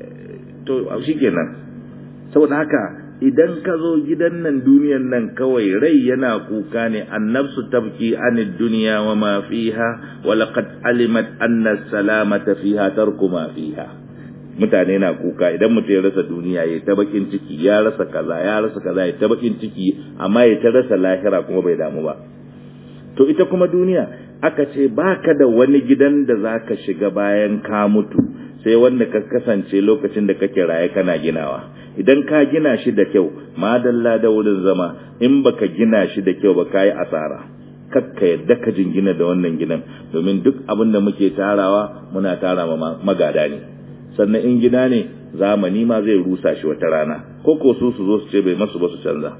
to shikenan saboda haka idan ka zo gidan nan duniyan nan kawai rai yana kuka ne annabsu tabki anid dunya wa ma fiha wa laqad alimat anna salamata fiha tarku ma fiha mutane na kuka idan mutum ya rasa duniya ya ta bakin ciki ya rasa kaza ya rasa kaza ya ta bakin ciki amma ya ta rasa lahira kuma bai damu ba to ita kuma duniya aka ce baka da wani gidan da zaka shiga bayan ka mutu sai wanda ka kasance lokacin da kake raye kana ginawa idan ka gina shi da kyau madalla da wurin zama in baka gina shi da kyau ba kayi asara kakka yadda ka jingina da wannan gidan domin duk abin da muke tarawa muna tara magada ne sannan in gida ne zamani ma zai rusa shi wata rana ko ko su su zo su ce bai masu ba su canza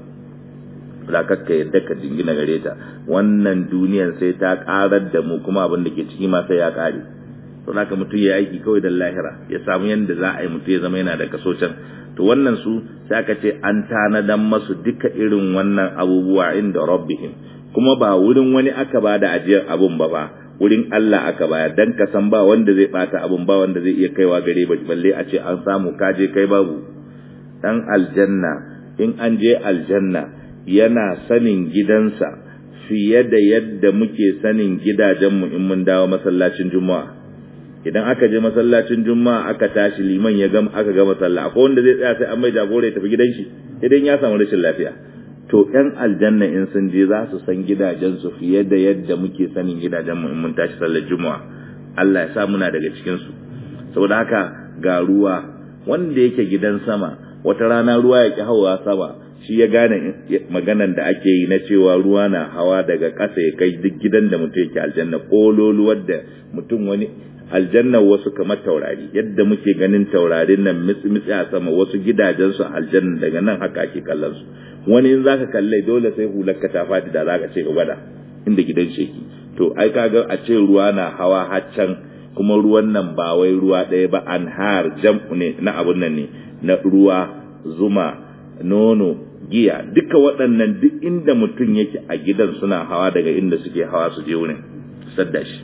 da kakka yadda ka jingina gare ta wannan duniyar sai ta karar da mu kuma abin da ke ciki ma sai ya kare to haka mutum ya aiki kawai da lahira ya samu yadda za a yi mutum ya zama yana da kaso can to wannan su sai aka ce an tanadan masu duka irin wannan abubuwa inda rabbihim kuma ba wurin wani aka ba da ajiyar abun ba ba wurin Allah aka bayar dan ka san ba wanda zai bata abun ba wanda zai iya kaiwa gare ba balle a ce an samu kaje kai babu dan aljanna in an je aljanna yana sanin gidansa fiye da yadda muke sanin gidajenmu in mun dawo masallacin juma'a idan aka je masallacin juma'a aka tashi liman ya gama aka gama sallah akwai wanda zai tsaya sai an mai jagora ya tafi gidan shi idan ya samu rashin lafiya to ‘yan aljanna in sun je za su san gidajensu fiye da yadda muke sanin gidajenmu in mun tashi sallar juma'a Allah ya sa muna daga cikinsu saboda haka ga ruwa wanda yake gidan sama wata rana ruwa ya ki hawa sama shi ya gane maganan da ake yi na cewa ruwa na hawa daga ƙasa ya kai duk gidan da mutum yake aljanna kololuwar da mutum wani aljanna wasu kamar taurari yadda muke ganin taurarin nan mitsi-mitsi a sama wasu gidajensu aljanna daga nan haka ake kallon su wani in zaka kalle dole sai hular ka ta fadi da zaka ce ga gwada inda gidan sheki to ai kaga a ce ruwa na hawa haccan kuma ruwan nan ba wai ruwa ɗaya ba anhar jam'u ne na abun nan ne na ruwa zuma nono giya duka waɗannan duk inda mutum yake a gidan suna hawa daga inda suke hawa su je wurin sadda shi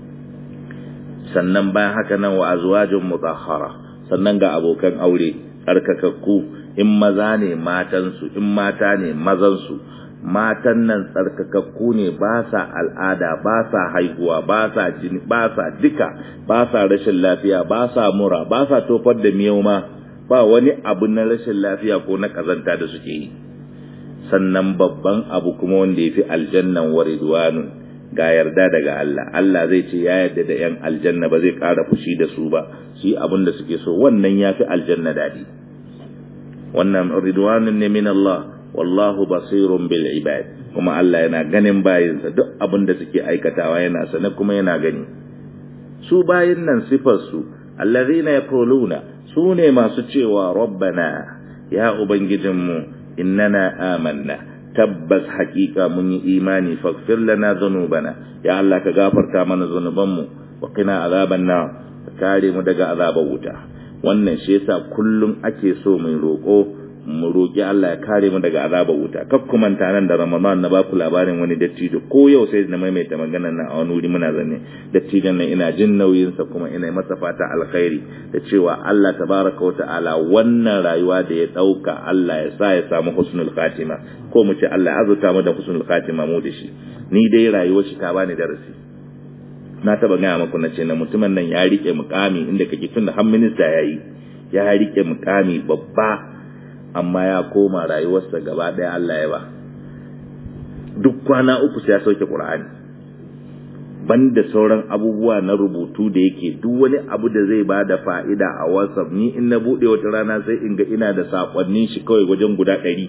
sannan bayan haka nan wa azwajun mutahhara sannan ga abokan aure tsarkakakku in maza ne matansu in mata ne mazansu matan nan tsarkakakku ne ba sa al'ada ba sa haihuwa ba sa jini ba sa duka ba sa rashin lafiya ba sa mura ba sa tofar da miyau ma ba wani abu na rashin lafiya ko na kazanta da suke yi sannan babban abu kuma wanda ya fi aljannan wa ridwanun ga yarda daga Allah Allah zai ce ya yarda da yan aljanna ba zai ƙara fushi da su ba shi abin da suke so wannan ya fi aljanna daɗi wannan ridwanun ne min Allah wallahu basirun bil ibad kuma Allah yana ganin bayinsa duk abin da suke aikatawa yana sane kuma yana gani su bayin nan sifar su allazina yaquluna su ne masu cewa rabbana ya ubangijinmu innana amanna tabbas hakika mun yi imani faghfir lana dhunubana ya Allah ka gafarta mana zunubanmu wa qina azaban nar ka kare mu daga azabar wuta wannan shi yasa kullum ake so mai roko mu roƙi Allah ya kare mu daga azabar wuta kaf kuma nan da Ramadan na baku labarin wani dattijo ko yau sai na maimaita maganar nan a wani wuri muna zanne dattijon nan ina jin nauyin sa kuma ina masa fata alkhairi da cewa Allah tabaraka wa ta'ala wannan rayuwa da ya dauka Allah ya sa ya samu husnul khatima ko mu ce Allah ya azurta mu da husnul khatima mu da shi ni dai rayuwar shi ta bani darasi na taba gaya maku na ce na mutumin nan ya rike mukami inda kake tun da har minista yayi ya rike mukami babba amma ya koma rayuwarsa gaba ɗaya Allah ya ba duk kwana uku sai ya sauke Qur'ani banda sauran abubuwa na rubutu da yake duk wani abu da zai ba da fa'ida a WhatsApp ni in na bude wata rana sai in ga ina da sakonnin shi kawai wajen guda ɗari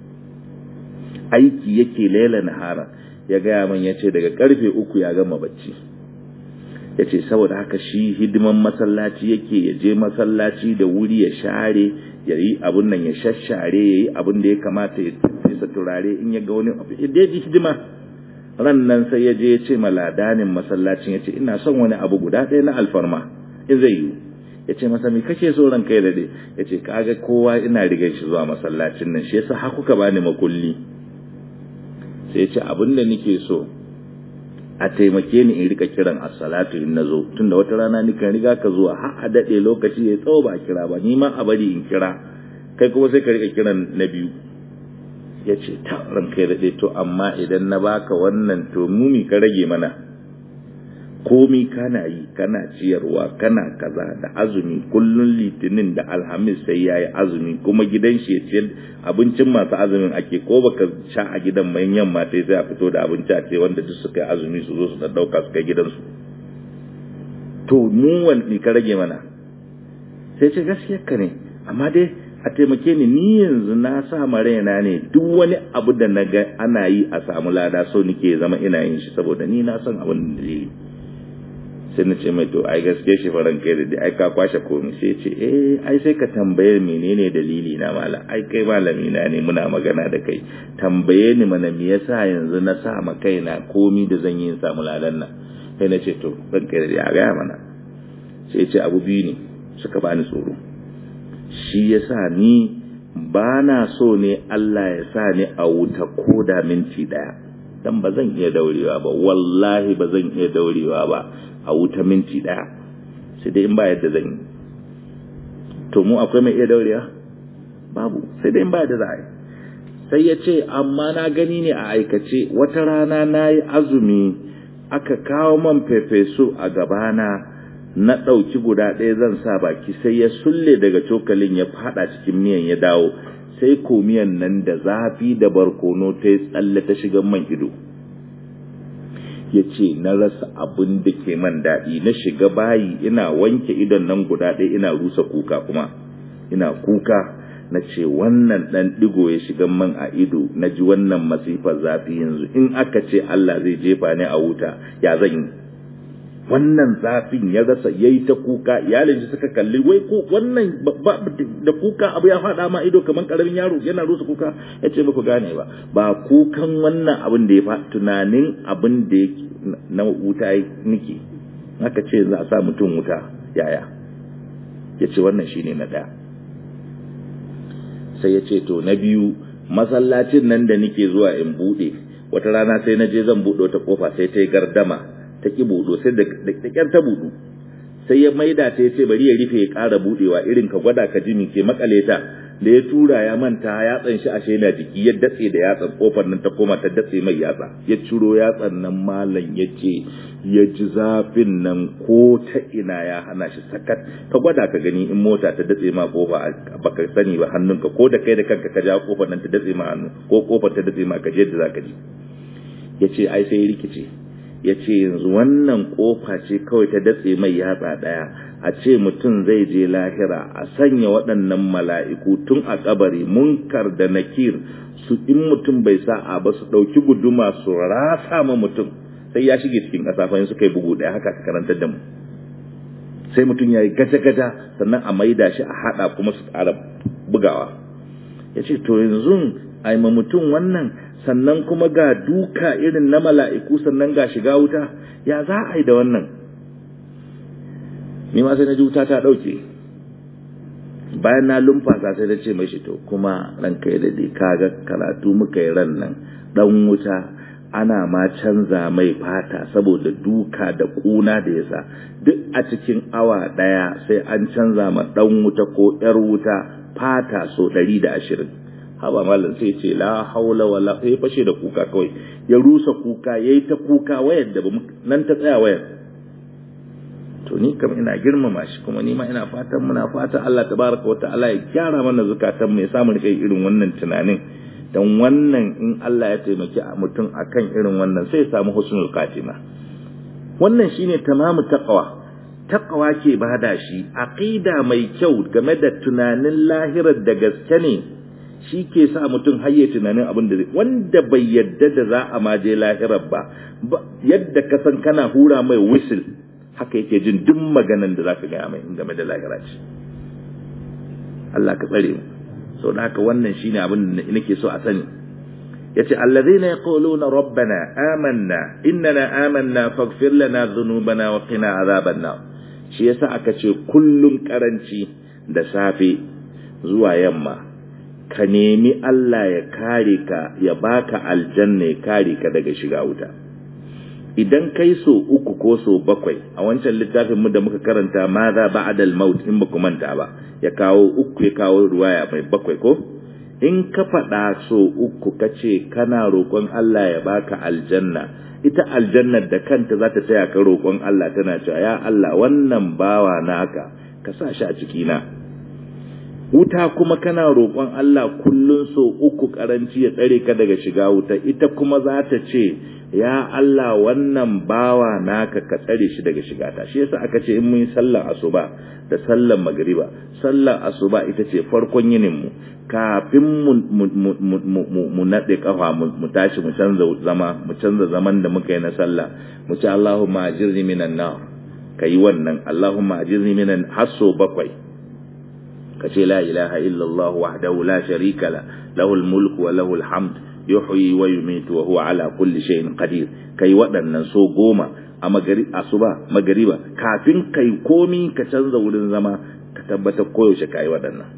aiki yake lela nahara ya gaya min ya ce daga karfe uku ya gama bacci ya ce saboda haka shi hidiman masallaci yake ya je masallaci da wuri ya share ya yi abun nan ya shashare ya yi abun da ya kamata ya fesa turare in ya ga wani abu ya ji hidima ran nan sai ya je ya ce maladanin masallacin ya ce ina son wani abu guda ɗaya na alfarma in zai yi ya ce masa me kake so ran kai daɗe ya ce kaga kowa ina rigar shi zuwa masallacin nan shi yasa har kuka bani makulli sai ya ce abin da nake so a taimake ni in rika kiran as-salatu in nazo tunda wata rana ni kan riga ka zuwa har a dade lokaci ya tsawo ba kira ba ni ma a bari in kira kai kuma sai ka rika kiran na biyu yace ta ran kai dade to amma idan na baka wannan to mumi ka rage mana komi kana yi kana ciyarwa kana kaza da azumi kullun litinin da alhamis sai yayi azumi kuma gidan shi ya ciyar abincin masu azumin ake ko baka sha a gidan mai yamma sai sai a fito da abinci a ce wanda duk suka yi azumi su zo su dauka su kai gidansu to mu wani ka rage mana sai ce gaskiyar ka ne amma dai a taimake ni ni yanzu na sa ma raina ne duk wani abu da na ga ana yi a samu lada so nike zama ina yin shi saboda ni na san abin da dalili sai na ce mai to ai gaske shi faran kai da ai ka kwashe komai sai ce eh ai sai ka tambaye menene dalili na mala ai kai malami na ne muna magana da kai tambaye ni mana me yasa yanzu na sa ma kaina komi da zan yi in samu ladan nan sai na ce to ban kai da ya ga mana sai ce abu biyu ne suka bani tsoro shi yasa ni ba na so ne Allah ya sa ni a wuta ko da minti daya dan ba zan iya daurewa ba wallahi ba zan iya daurewa ba a wuta minti daya sai dai in ba yadda zan yi to mu akwai mai iya daurewa babu sai dai in ba yadda za a yi sai ya ce amma na gani ne a aikace wata rana na yi azumi aka kawo man fefesu a gabana na ɗauki guda ɗaya zan sa baki sai ya sulle daga cokalin ya fada cikin miyan ya dawo sai komiyan nan da zafi da barkono ta yi tsalle ta shiga man ido ya ce na rasa abin da ke man daɗi na shiga bayi ina wanke idon nan guda ɗaya ina rusa kuka kuma ina kuka na ce wannan ɗan ɗigo ya shiga man a ido na ji wannan masifar zafi yanzu in aka ce Allah zai jefa ni a wuta ya zan yi wannan zafin ya rasa yayi ta kuka iyalin shi suka kalli wai ko wannan da kuka abu ya faɗa ma ido kamar karamin yaro yana rusa kuka ya ce ku gane ba ba kukan wannan abin da ya fa tunanin abin da yake na wuta nike aka ce za a sa mutum wuta yaya ya ce wannan shine na ɗaya sai ya ce to na biyu masallacin nan da nike zuwa in buɗe wata rana sai na je zan buɗe wata kofa sai ta yi gardama ta ki buɗo sai da ƙyar ta buɗu sai ya maida ta ya ce bari ya rufe ya ƙara buɗewa irin ka gwada ka ji ke makale ta da ya tura ya manta yatsan shi ashe na jiki ya datse da yatsan kofar nan ta koma ta datse mai yatsa ya ciro yatsan nan malam ya ce ya ji zafin nan ko ta ina ya hana shi sakat ka gwada ka gani in mota ta datse ma kofa baka sani ba hannunka ko da kai da kanka ka ja kofar nan ta datse ma hannu ko kofar ta datse ma ka je yadda zaka ji ya ce ai sai rikice ya ce yanzu wannan kofa ce kawai ta datse mai yatsa ɗaya a ce mutum zai je lahira a sanya waɗannan mala'iku tun a kabari munkar da nakir su in mutum bai sa'a ba su ɗauki guduma su rasa ma mutum sai ya shige cikin ƙasa fa suka yi bugu ɗaya haka ka karantar da mu sai mutum ya yi gaja-gaja sannan a maida shi a haɗa kuma su ƙara bugawa ya ce to yanzu a ma mutum wannan sannan kuma ga duka irin na mala'iku sannan ga shiga wuta ya za a yi da wannan ni ma sai na ji wuta ta ɗauke bayan na lumfasa sai da ce mashi to kuma ranka ya dade kaga karatu muka yi ran nan dan wuta ana ma canza mai fata saboda duka da kuna da yasa duk a cikin awa daya sai an canza ma dan wuta ko yar wuta fata so 120 haba malam sai ce la haula wala sai fashe da kuka kawai ya rusa kuka yayi ta kuka wayar da nan ta tsaya wayar to ni kam ina girmama shi kuma ni ma ina fatan muna fatan Allah tabaraka wa ta'ala ya gyara mana zakatan mu ya samu rike irin wannan tunanin dan wannan in Allah ya taimaki mutum akan irin wannan sai ya samu husnul khatima wannan shine tamamu taqwa taqwa ke bada shi aqida mai kyau game da tunanin lahirar da gaske ne shi ke sa mutum hayye tunanin abin da wanda bai yadda da za a maje lahirar ba yadda ka san kana hura mai whistle haka yake jin duk maganan da zaka gaya mai game da lahira ce Allah ka tsare mu so da haka wannan shine abin da nake so a sani yace allazina yaquluna rabbana amanna innana amanna faghfir lana dhunubana wa qina adhaban nar shi yasa aka ce kullun karanci da safe zuwa yamma ka nemi Allah ya kare ka ya baka aljanna ya kare ka daga shiga wuta idan kai so uku ko so bakwai a wancan littafin mu da muka karanta ma za ba'da al-maut in baku manta ba ya kawo uku ya kawo ruwaya mai bakwai ko in ka faɗa so uku ka ce kana roƙon Allah ya baka aljanna ita aljannar da kanta za ta taya ka roƙon Allah tana cewa ya Allah wannan bawa naka ka sa shi a ciki na wuta kuma kana roƙon Allah kullun so uku karanci ya tsare ka daga shiga wuta ita kuma za ta ce ya Allah wannan bawa naka ka tsare shi daga shiga ta shi yasa aka ce in mun yi sallar asuba da sallar magriba sallar asuba ita ce farkon yinin mu kafin mu mu nade kafa mu tashi mu canza zama mu canza zaman da muka yi na sallah mu ce Allahumma ajirni minan nar kai wannan Allahumma ajirni minan hasso bakwai kace la ilaha illallah wahdahu la sharika la lahul mulku wa lahul hamd yuhyi wa yumitu wa huwa ala kulli shay'in qadir kai waɗannan so goma a magari asuba magariba kafin kai komi ka canza wurin zama ka tabbatar koyaushe kai waɗannan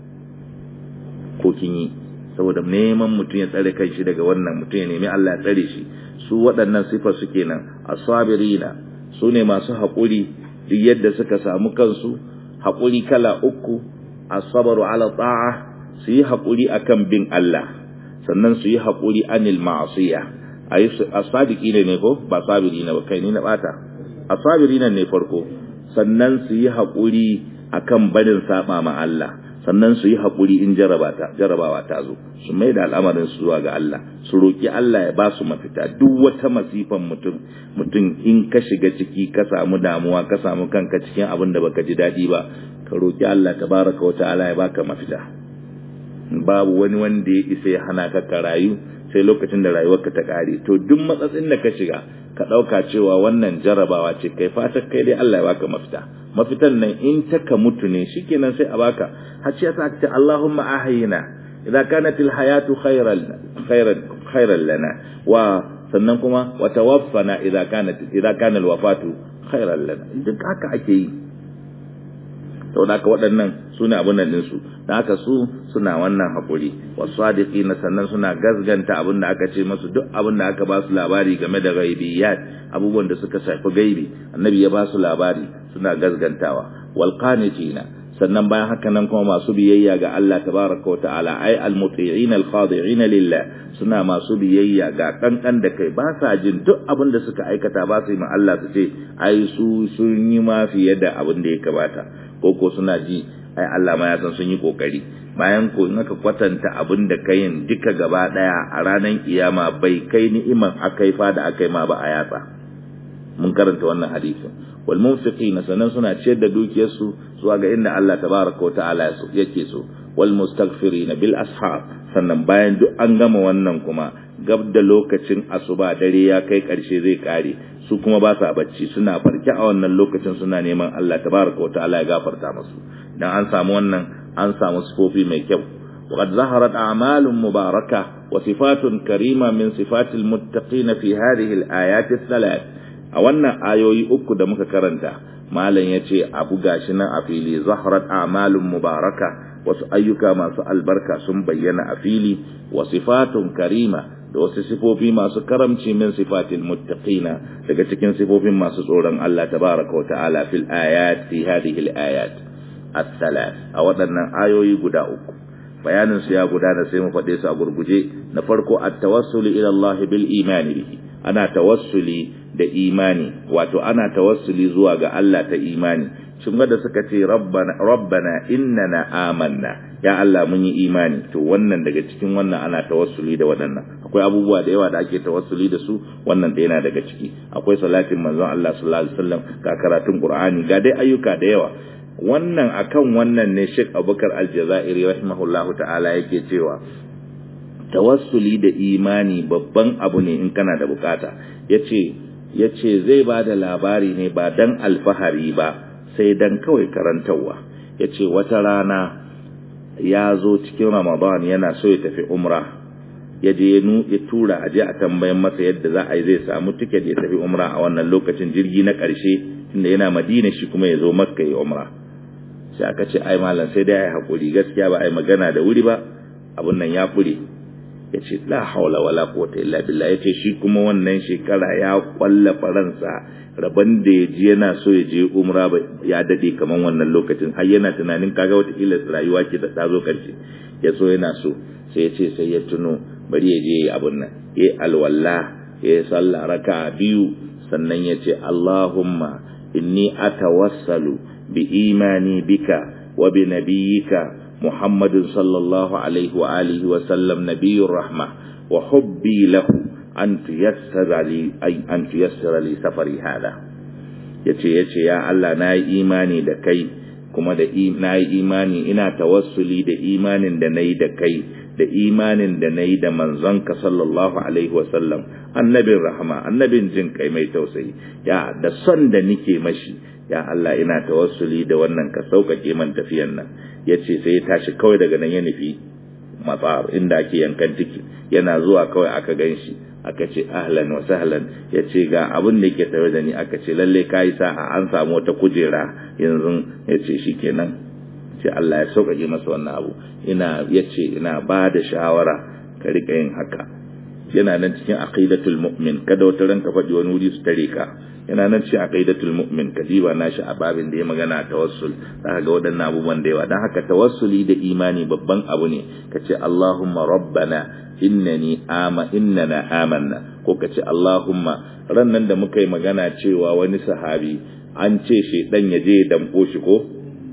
ko kin yi saboda neman mutum ya tsare kai shi daga wannan mutum ya nemi Allah ya tsare shi su waɗannan sifar su kenan asabirina su ne masu haƙuri duk yadda suka samu kansu haƙuri kala uku asabaru ala ta'a su yi haƙuri akan bin Allah sannan su yi haƙuri anil ma'asiya asadiki ne ne ko ba sabiri na ba kai ni na bata asabiri nan ne farko sannan su yi haƙuri akan barin saba ma Allah sannan su yi haƙuri in jarabawa ta zo su mai da al'amarin su zuwa ga Allah su roƙi Allah ya ba su mafita duk wata masifan mutum mutum in ka shiga ciki ka samu damuwa ka samu kanka cikin abin da baka ji daɗi ba ka roƙi Allah tabaraka wa ta'ala ya baka mafita babu wani wanda ya isa ya hana ka ka rayu sai lokacin da rayuwarka ta ƙare to duk matsatsin da ka shiga ka ɗauka cewa wannan jarabawa ce kai fatan kai dai Allah ya baka mafita mafitan nan in ta ka mutu ne shikenan sai a baka har ce ta ce Allahumma ahyina idza kanat alhayatu khayran khayran khayran lana wa sannan kuma wa tawaffana idza kanat idza kana alwafatu khayran lana duk haka ake yi to da waɗannan suna abun nan ɗinsu da haka su suna wannan haƙuri wasu sadiki na sannan suna gazganta abin da aka ce masu duk abin da aka ba su labari game da ghaibiyat abubuwan da suka shafi gaibi annabi ya ba su labari suna gazgantawa wal qanitina sannan bayan haka nan kuma masu biyayya ga Allah tabaraka wa ta'ala ai al muti'ina al khadi'ina lillah suna masu biyayya ga kankan da kai ba sa jin duk abin da suka aikata ba su yi ma Allah su ce ai su sun yi ma fiye da abin da ya kamata ko ko suna ji ai Allah ma ya san sun yi kokari bayan ko in aka kwatanta abin da kayin duka gaba daya a ranar kiyama bai kai ni'iman akai fa da akai ma ba a yatsa mun karanta wannan hadisin wal munfiqina sanan suna ciyar da dukiyarsu zuwa ga inda Allah tabaraka wa ta'ala yake so wal mustaghfirina bil ashab sannan bayan duk an gama wannan kuma gab da lokacin asuba dare ya kai karshe zai kare su kuma ba sa bacci suna farke a wannan lokacin suna neman Allah tabaraka wa ta'ala ya gafarta musu dan an samu wannan an samu sifofi mai kyau وقد ظهرت أعمال مباركة وصفات كريمة من صفات المتقين في هذه الآيات الثلاث a wannan ayoyi uku da muka karanta malam ya ce abu gashi nan a fili zahrat a'malun mubaraka wasu ayyuka masu albarka sun bayyana a fili wa sifatun karima da wasu sifofi masu karamci min sifatil muttaqina daga cikin sifofin masu tsoron Allah tabaraka wa ta'ala fil ayat fi hadhihi al ayat as-salat a waɗannan ayoyi guda uku bayanin su ya gudana sai mu faɗe su a gurguje na farko at-tawassuli ila Allah bil imani bihi ana tawassuli da imani wato ana tawassuli zuwa ga Allah ta imani shin da suka ce rabbana rabbana innana amanna ya Allah mun yi imani to wannan daga cikin wannan ana tawassuli da waɗannan akwai abubuwa da yawa da ake tawassuli da su wannan da yana daga ciki akwai salatin manzon Allah sallallahu alaihi wasallam ga karatun Qur'ani ga dai ayyuka da yawa wannan akan wannan ne Sheikh Abubakar Al-Jazairi rahimahullahu ta'ala yake cewa tawassuli da imani babban abu ne in kana da bukata yace yace zai ba da labari ne ba dan alfahari ba sai dan kawai karantarwa yace wata rana ya zo cikin Ramadan yana so ya tafi umra ya je ya tura a je a tambayan masa yadda za a yi zai samu tiket ya tafi umra a wannan lokacin jirgi na ƙarshe inda yana madina shi kuma ya zo makka ya umra sai aka ce ai malam sai dai ai hakuri gaskiya ba ai magana da wuri ba abun nan ya fure ya ce la haula wala quwwata illa billah ya ce shi kuma wannan shekara ya kwalla faransa rabon da ya ji yana so ya je umra ya dade kaman wannan lokacin har yana tunanin kaga wata kila rayuwa ce da ta zo karshe ya so yana so sai ya ce sai ya tuno bari ya je abun nan ya alwala ya sallah raka biyu sannan ya ce Allahumma inni atawassalu bi imani bika wa bi nabiyyika محمد صلى الله عليه وآله وسلم نبي الرحمة وحبي له أن تيسر لي أي أن تيسر لي سفري هذا yace yace ya Allah na yi imani da kai kuma da na yi imani ina tawassuli da imanin da nayi da kai da imanin da nayi da manzonka sallallahu alaihi wasallam annabin rahama annabin jin kai mai tausayi ya da son da nike mashi ya Allah ina tawassuli da wannan ka sauƙaƙe man tafiyan nan ya ce sai ya tashi kawai daga nan ya nufi matsar inda ake yankan tiki yana zuwa kawai aka gan shi aka ce ahlan wa sahlan ya ce ga abin da yake tare da ni aka ce lalle ka yi sa'a an samu wata kujera yanzu ya ce shi kenan ce Allah ya sauƙaƙe masa wannan abu ina ya ce ina ba da shawara ka riƙa yin haka yana nan cikin aqidatul mu'min kada wata ranka faɗi wani wuri su tare ka yana nan cikin aqidatul mu'min kadiba nashi a babin da ya magana tawassul zaka ga waɗannan abubuwan da yawa dan haka tawassuli da imani babban abu ne kace Allahumma rabbana innani ama innana amanna ko kace Allahumma rannan da muka yi magana cewa wani sahabi an ce shedan ya je ya damko shi ko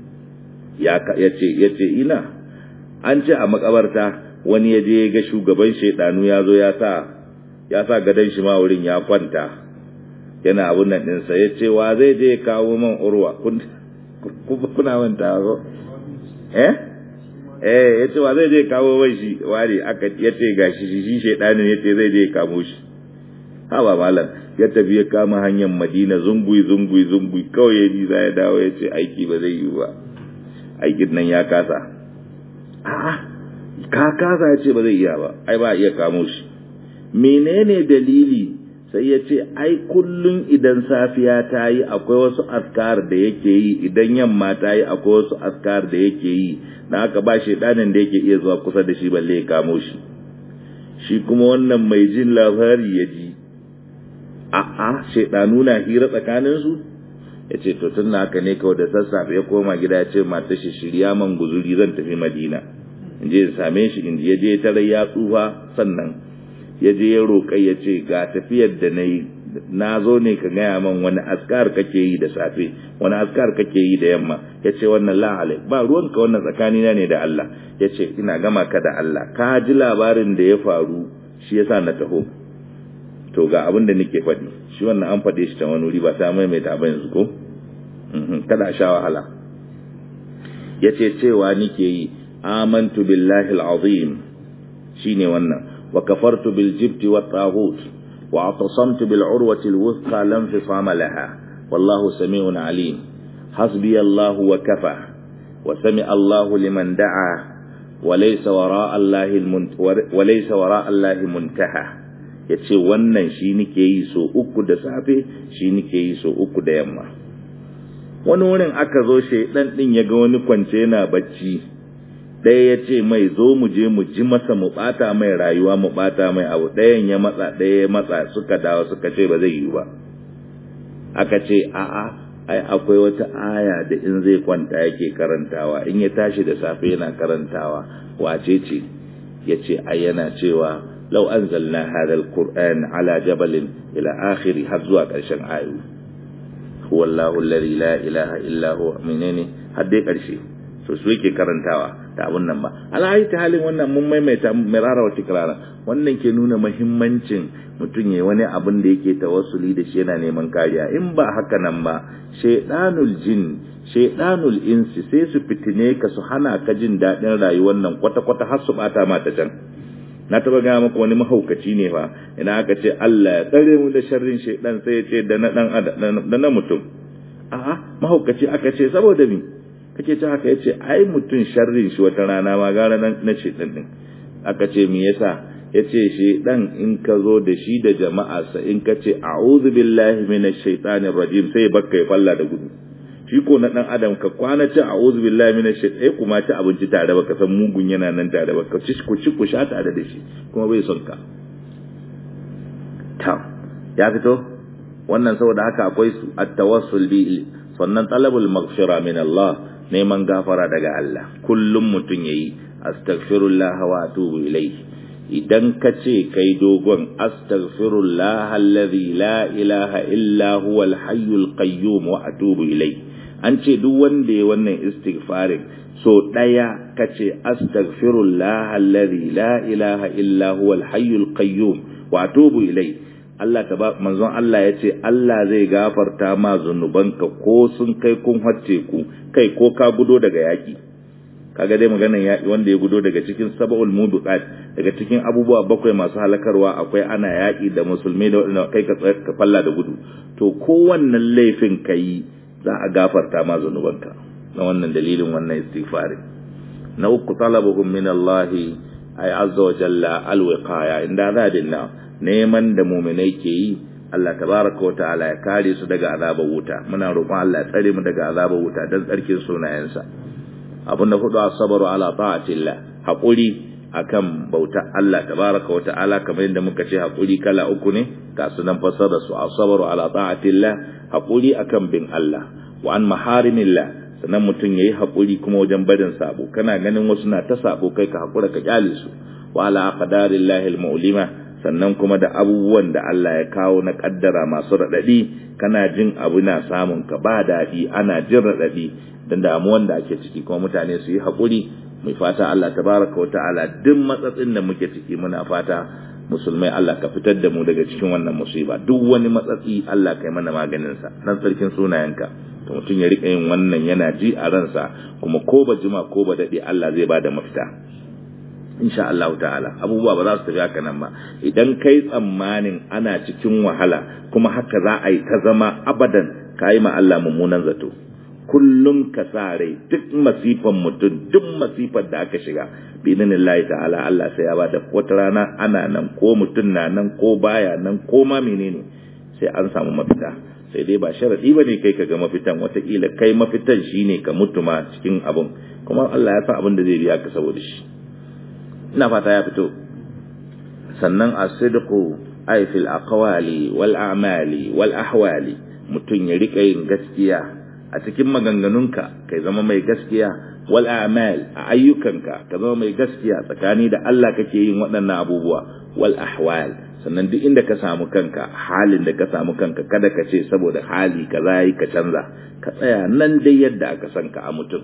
ya yace yace ina an ce a makabarta wani ya je ga shugaban shedanu ya zo ya sa ya sa gadon shi ma wurin ya kwanta yana abun nan ɗinsa ya ce wa zai je kawo man urwa kuna manta ko eh eh ya ce wa zai je kawo man shi ware aka ya ce ga shi shi shaidanin ya ce zai je kamo shi haba malam ya tafi ya kama hanyar madina zungui zungui zungui kawai ya bi za ya dawo ya ce aiki ba zai yi ba aikin nan ya kasa a'a ka kasa ya ce ba zai iya ba ai ba iya kamo shi menene dalili sai ya ce ai kullum idan safiya ta yi akwai wasu askar da yake yi idan yamma ta yi akwai wasu askar da yake yi na haka ba shaidanin da yake iya zuwa kusa da shi balle ya kamo shi shi kuma wannan mai jin labari ya ji a'a shaidanu na hira tsakaninsu ya ce to tun haka ne kawai da sassafe ya koma gida ya ce mata shi shirya man guzuri zan tafi madina in je same shi in je je tare ya tsufa sannan ya je ya roƙa ya ce ga tafiyar da na yi na zo ne ka gaya man wani askar kake yi da safe wani askar kake yi da yamma ya ce wannan la'alai ba ruwanka wannan tsakanina ne da Allah ya ce ina gama ka da Allah ka ji labarin da ya faru shi yasa na taho to ga abin da nake faɗi shi wannan an faɗe shi ta wani wuri ba ta maimaita ba yanzu ko kada sha wahala ya ce cewa nike yi amantu billahi al'azim shine wannan وكفرت بالجبت والطاغوت واعتصمت بالعروة الوثقى لا انفصام لها والله سميع عليم حسبي الله وكفى وسمع الله لمن دعا وليس وراء الله المنت وليس وراء الله منتهى yace wannan shi nike yi so uku da safe shi nike yi so uku da yamma wani wurin aka zo shaidan din ya ga wani kwance yana bacci ɗaya ya ce mai zo mu je mu ji masa mu ɓata mai rayuwa mu ɓata mai abu ɗayan ya matsa ɗaya ya matsa suka dawo suka ce ba zai yi ba aka ce a'a ai akwai wata aya da in zai kwanta yake karantawa in ya tashi da safe yana karantawa wace ce ya ce ai yana cewa lau anzalna hadha alquran ala jabalin ila akhiri har zuwa ƙarshen ayu huwa allahu alladhi la ilaha illa huwa menene har dai ƙarshe to su yake karantawa da abun nan ba alhaji ta halin wannan mun maimaita mirara wa tikrara wannan ke nuna muhimmancin mutum ya wani abin da yake tawassuli da shi yana neman kariya in ba haka nan ba shaidanul jin shaidanul insi sai su fitine ka su hana ka jin daɗin rayuwar nan kwata-kwata har su bata mata can na taba gaya maka wani mahaukaci ne fa ina aka ce Allah ya tsare mu da sharrin shaidan sai ya ce da na dan da na mutum a'a mahaukaci aka ce saboda mi kake ce haka yace ai mutum sharrin shi wata rana ma gara na shaidan din aka ce me yasa ya ce shi ɗan in ka zo da shi da jama'arsa in ka ce a'udhu billahi minash shaitanir rajim sai bakka ya falla da gudu shi ko na ɗan adam ka kwana ci a'udhu billahi minash shaitan kuma ci abinci tare ba ka san mugun yana nan tare ba ka ci ku ci ku sha tare da shi kuma bai son ka ta ya fito wannan saboda haka akwai su at-tawassul bi sannan talabul maghfira min Allah neman gafara daga Allah kullum mutun yayi astaghfirullah wa atubu ilayhi idan ka ce kai dogon astaghfirullah alladhi la ilaha illa huwa al-hayyul qayyum wa atubu ilai an ce duk wanda ya wannan istighfarin so daya ka ce astaghfirullah alladhi la ilaha illa huwa al-hayyul qayyum wa atubu ilai Allah ta ba manzon Allah ya ce Allah zai gafarta ma zunubanka ko sun kai kun hacce ku kai ko ka gudo daga yaki kaga dai maganan yaƙi wanda ya gudo daga cikin sab'ul mubiqat daga cikin abubuwa bakwai masu halakarwa akwai ana yaƙi da musulmi da wanda kai ka ka falla da gudu to kowannan laifin kai za a gafarta ma zanubanka na wannan dalilin wannan istighfari na uku talabuhum min Allah ay azza wa jalla alwiqaya inda zadillah neman da mu'minai ke yi Allah tabaraka wa ta'ala ya kare su daga azabar wuta muna roƙon Allah ya tsare mu daga azabar wuta dan tsarkin sunayensa abinda hudu asabaru ala ta'atillah haƙuri akan bauta Allah tabaraka wa ta'ala kamar yadda muka ce haƙuri kala uku ne ga su nan fasara su asabaru ala ta'atillah haƙuri akan bin Allah wa an maharimillah sannan mutum yayi haƙuri kuma wajen barin sabo kana ganin wasu na ta sabo kai ka haƙura ka kyale su wa ala aqdarillahi almu'lima sannan kuma da abubuwan da Allah ya kawo na kaddara masu radadi kana jin abu na samun ka ba daɗi ana jin radadi dan damuwan da ake ciki kuma mutane su yi haƙuri mai fata Allah tabaraka wata'ala duk matsatsin da muke ciki muna fata musulmai Allah ka fitar da mu daga cikin wannan musiba duk wani matsatsi Allah kai mana maganin sa dan sarkin sunayenka to mutum ya rika yin wannan yana ji a ransa kuma ko ba jima ko ba dade Allah zai bada mafita insha Allah ta'ala abubuwa ba za su tafi haka nan ba idan kai tsammanin ana cikin wahala kuma haka za a yi ta zama abadan ka yi ma Allah mummunan zato kullum ka sa rai duk masifan mutum duk masifar da aka shiga binin Allah ta'ala Allah sai ya bada wata rana ana nan ko mutum na nan ko baya nan ko ma menene sai an samu mafita sai dai ba sharadi bane kai ka ga mafitan watakila kai mafitan shine ka mutu ma cikin abun kuma Allah ya san abin da zai biya ka saboda shi ina fata ya fito sannan as-sidqu ay fil aqwali wal a'mali wal ahwali mutum ya rika yin gaskiya a cikin maganganunka kai zama mai gaskiya wal a'mal a ayyukanka ka zama mai gaskiya tsakani da Allah kake yin waɗannan abubuwa wal ahwal sannan duk inda ka samu kanka halin da ka samu kanka kada ka ce saboda hali kaza yi ka canza ka tsaya nan dai yadda aka san ka a mutum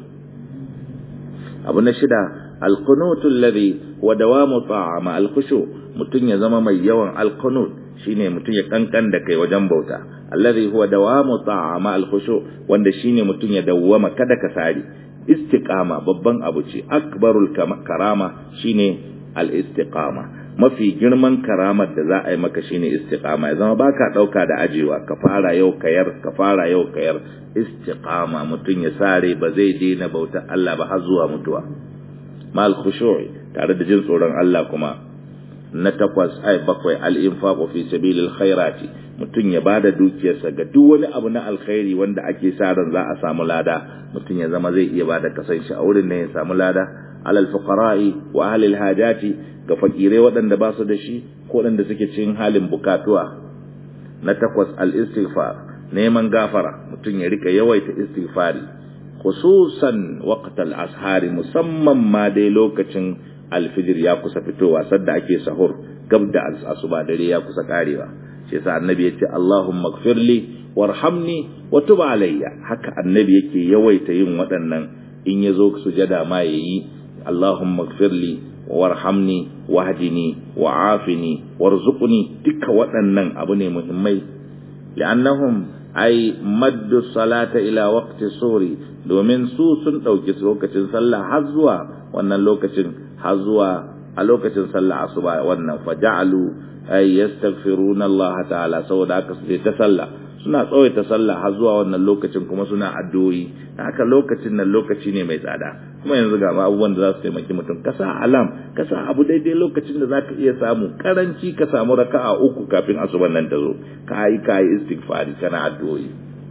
abu na shida alqunutu alladhi wa dawamu ta'ama alkhushu mutum ya zama mai yawan alqunut shine mutum ya kankan da kai wajen bauta alladhi huwa dawamu ta'ama alkhushu wanda shine mutum ya dawwama kada ka sari istiqama babban abu ce akbarul karama shine al-istiqama mafi girman karamar da za a yi maka shine istiqama ya zama baka dauka da ajewa ka fara yau kayar ka fara yau kayar istiqama mutum ya sare ba zai daina bauta Allah ba har zuwa mutuwa mal khushu'i tare da jin tsoron Allah kuma na takwas ai bakwai al-infaqu fi sabilil khairati mutum ya bada dukiyarsa ga duk wani abu na alkhairi wanda ake sa ran za a samu lada mutum ya zama zai iya bada kasan shi a wurin ne ya samu lada alal fuqara'i wa ahli hajati ga fakirai waɗanda ba su da shi ko waɗanda suke cikin halin bukatuwa na takwas al-istighfar neman gafara mutum ya rika yawaita istighfari khususan waqtal ashari musamman ma dai lokacin alfijir ya kusa fitowa sadda ake sahur gab da asuba dare ya kusa karewa shi yasa annabi ya ce Allahumma ighfirli warhamni wa tub alayya haka annabi yake yawaita yin waɗannan in yazo sujada ma yayi Allahumma ighfirli warhamni wahdini wa'afini warzuqni duka waɗannan abu ne muhimmai li'annahum ay maddu salata ila waqti suri domin su sun dauki lokacin sallah har zuwa wannan lokacin har zuwa a lokacin sallah asuba wannan faja'alu ay yastaghfiruna Allah ta'ala saboda haka su ta sallah suna tsawaita sallah har zuwa wannan lokacin kuma suna addu'o'i haka lokacin nan lokaci ne mai tsada kuma yanzu ga abubuwan da za su taimaki mutum ka sa alam ka sa abu daidai lokacin da zaka iya samu karanci ka samu raka'a uku kafin asuban nan ta zo ka yi ka yi istighfari kana addu'o'i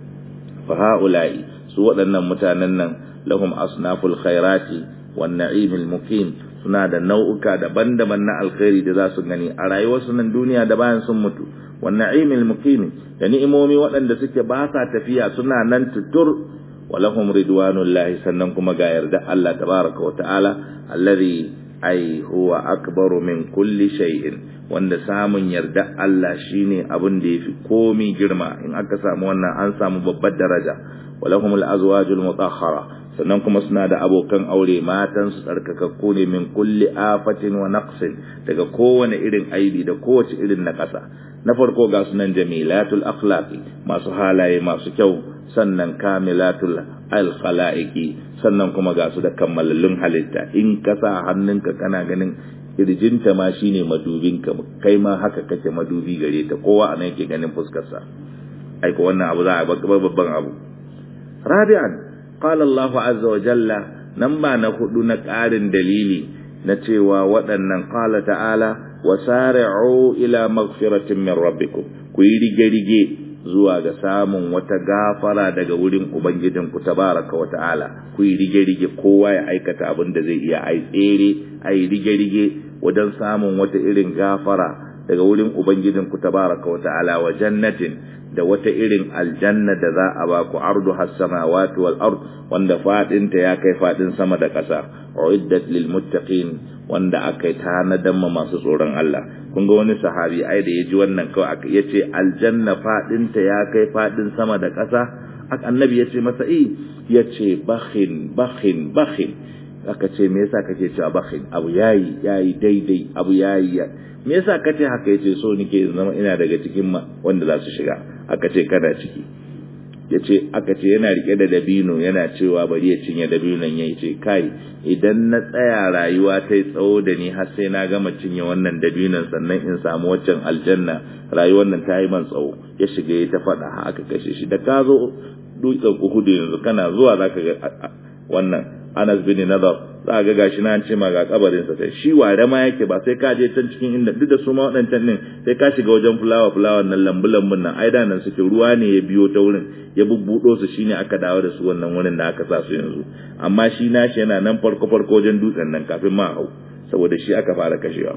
fa haula'i su waɗannan mutanen nan lahum asnaful khairati wan na'imil muqim suna da nau'uka daban-daban na alkhairi da za su gani a rayuwarsu nan duniya da bayan sun mutu wan na'imil muqim da ni'imomi waɗanda suke ba sa tafiya suna nan tutur ولهم رضوان الله sannan kuma ga yarda Allah tabaraka wa ta'ala alladhi ai huwa akbaru min kulli shay'in wanda samun yarda Allah shine abin da yafi komi girma in aka samu wannan an samu babbar daraja walahum al-azwajul mutahhara sannan kuma suna da abokan aure matan su tsarkakakku ne min kulli afatin wa naqsin daga kowane irin aibi da kowace irin nakasa na farko ga sunan jamilatul akhlaqi masu halaye masu kyau sannan kamilatul alkhalaiqi sannan kuma ga su da kammalallun halitta in ka sa hannunka kana ganin kirjinta ma shine madubinka kai ma haka kake madubi gare ta kowa anan yake ganin fuskar sa ai ko wannan abu za a babban abu rabi'an qala Allahu azza wa jalla nan ba na hudu na ƙarin dalili na cewa waɗannan qala ta'ala wasari'u ila maghfiratin min rabbikum ku yi rige-rige zuwa ga samun wata gafara daga wurin Ubangijinku tabaraka wa ta'ala ku yi rige-rige kowa ya aikata abin da zai iya ai tsere ai rige-rige wajen samun wata irin gafara daga wurin Ubangijinku tabaraka wa ta'ala wa jannatin da wata irin aljanna da za a ba ku ardu has-samawati wal ard wanda fadinta ya kai fadin sama da ƙasa uiddat lil muttaqin wanda aka yi tanadan ma masu tsoron Allah kun ga wani sahabi ai da yaji wannan kawai aka yace aljanna fadinta ya kai fadin sama da ƙasa annabi yace masa eh yace bakhin bakhin bakhin aka ce me yasa kake cewa bakhin abu yayi yayi daidai abu yayi me yasa kace haka yace so nike zama ina daga cikin wanda za su shiga aka ce kana ciki yace aka ce yana rike da dabino yana cewa bari ya cinye dabinon yayi ce kai idan na tsaya rayuwa ta tsawo da ni har sai na gama cinye wannan dabinon sannan in samu waccan aljanna rayuwar nan ta yi man tsawo ya shiga ya ta faɗa aka kashe shi da ka zo dutsen uhudu yanzu kana zuwa zaka ga wannan Anas bin Nadar za ga gashi na ce ma ga kabarin sa sai shi ware ma yake ba sai ka je can cikin inda duk da su ma wadancan din sai ka shiga wajen fulawa fulawa nan lambu lambun nan ai da nan suke ruwa ne ya biyo ta wurin ya bubbudo su shine aka dawo da su wannan wurin da aka sa su yanzu amma shi nashi yana nan farko farko wajen dutsen nan kafin ma hau saboda shi aka fara kashewa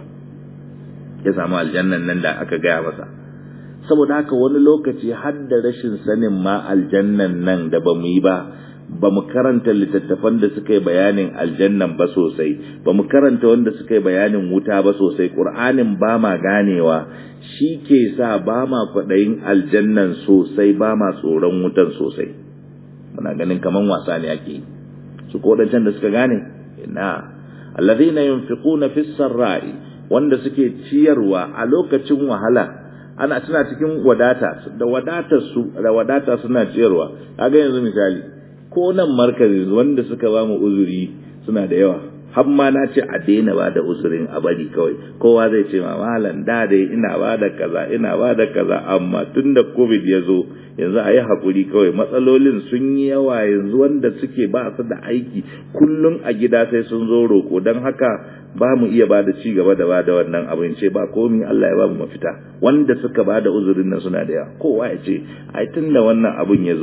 ya samu aljannan nan da aka gaya masa saboda haka wani lokaci har da rashin sanin ma aljannan nan da ba mu yi ba ba mu karanta littattafan da suka yi bayanin aljannan ba sosai ba mu karanta wanda suka yi bayanin wuta ba sosai ƙur'anin ba ma ganewa shi ke sa ba ma kwaɗayin aljannan sosai ba ma tsoron wutan sosai muna ganin kaman wasa ne ake yi su ko da suka gane ina alladhina yunfiquna fis sarra'i wanda suke ciyarwa a lokacin wahala ana tana cikin wadata da wadatar su da wadata suna ciyarwa kaga yanzu misali ko nan markazi wanda suka ba mu uzuri suna da yawa har ma na ce a daina ba da uzurin a bari kawai kowa zai ce ma malam da dai ina ba da kaza ina ba da kaza amma tun da covid ya zo yanzu a yi haƙuri kawai matsalolin sun yi yawa yanzu wanda suke ba su da aiki kullum a gida sai sun zo roƙo don haka ba mu iya ba da ci gaba da ba da wannan abin ce ba komi Allah ya ba mu mafita wanda suka ba da uzurin nan suna da yawa kowa ya ce ai tun da wannan abin ya zo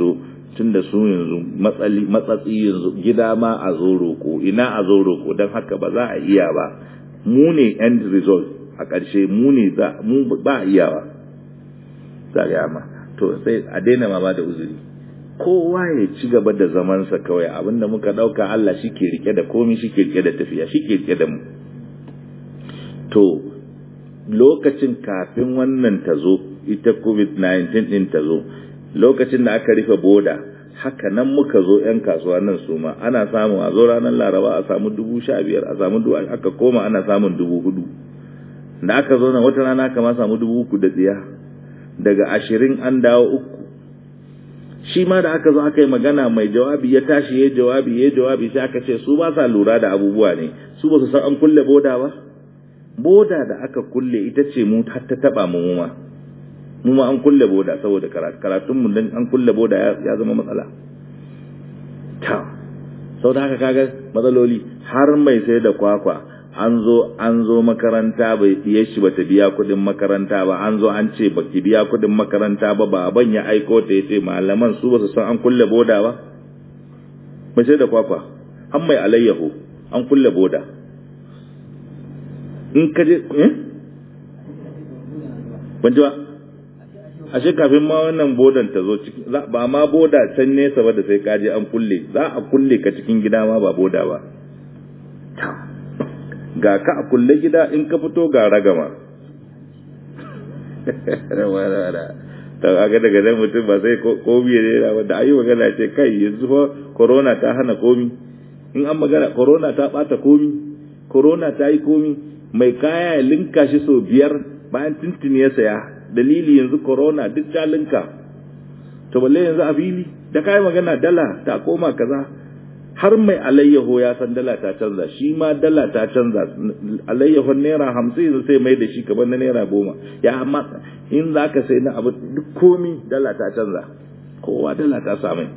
tun da su yanzu matsatsi yanzu gida ma a zo roƙo ina a zo roƙo don haka ba za a iya ba mu ne end result a ƙarshe mu ne za mu ba a iyawa za ga ma to sai a daina ma ba da uzuri kowa ya ci gaba da zamansa kawai abinda muka ɗauka Allah shi ke rike da komi shi ke rike da tafiya shi ke rike da mu to lokacin kafin wannan ta zo ita covid-19 ɗin ta zo lokacin da aka rufe boda haka nan muka zo 'yan kasuwa nan su ma ana samu a zo ranar laraba a samu dubu sha biyar a samu dubu aka koma ana samun dubu hudu da aka zo nan wata rana aka ma samu dubu uku da tsiya daga ashirin an dawo uku shi ma da aka zo aka yi magana mai jawabi ya tashi ya jawabi ya jawabi sai aka ce su ba sa lura da abubuwa ne su ba su san an kulle boda ba boda da aka kulle ita ce mu har ta taba mu ma mu ma an kulle boda saboda karatun mu dan an kulle boda ya zama matsala ta sau da haka kaga matsaloli har mai sai da kwakwa an zo an zo makaranta bai iya shi bata biya kudin makaranta ba an zo an ce baki biya kudin makaranta ba baban ya aiko ta yace malaman su ba su san an kulle boda ba mai sai da kwakwa an mai alayyahu an kulle boda in ka je eh ban ji ba ashe kafin ma wannan bodan ta zo ciki ba ma boda can nesa ba da sai ka je an kulle za a kulle ka cikin gida ma ba boda ba ga ka a kulle gida in ka fito ga ragama ta aga daga nan mutum ba sai komi ya rera ba da ayi magana ce kai yanzu fa corona ta hana komi in an magana corona ta bata komi corona ta yi komi mai kaya ya linka shi sau biyar bayan tuntuni ya saya dalili yanzu corona duk ta linka to balle yanzu a fili da kai magana dala ta koma kaza har mai alayyaho ya san dala ta canza shi ma dala ta canza alayyahon naira hamsin yanzu sai mai da shi kamar na naira goma ya amma in za ka sai na abu duk komi dala ta canza kowa dala ta samai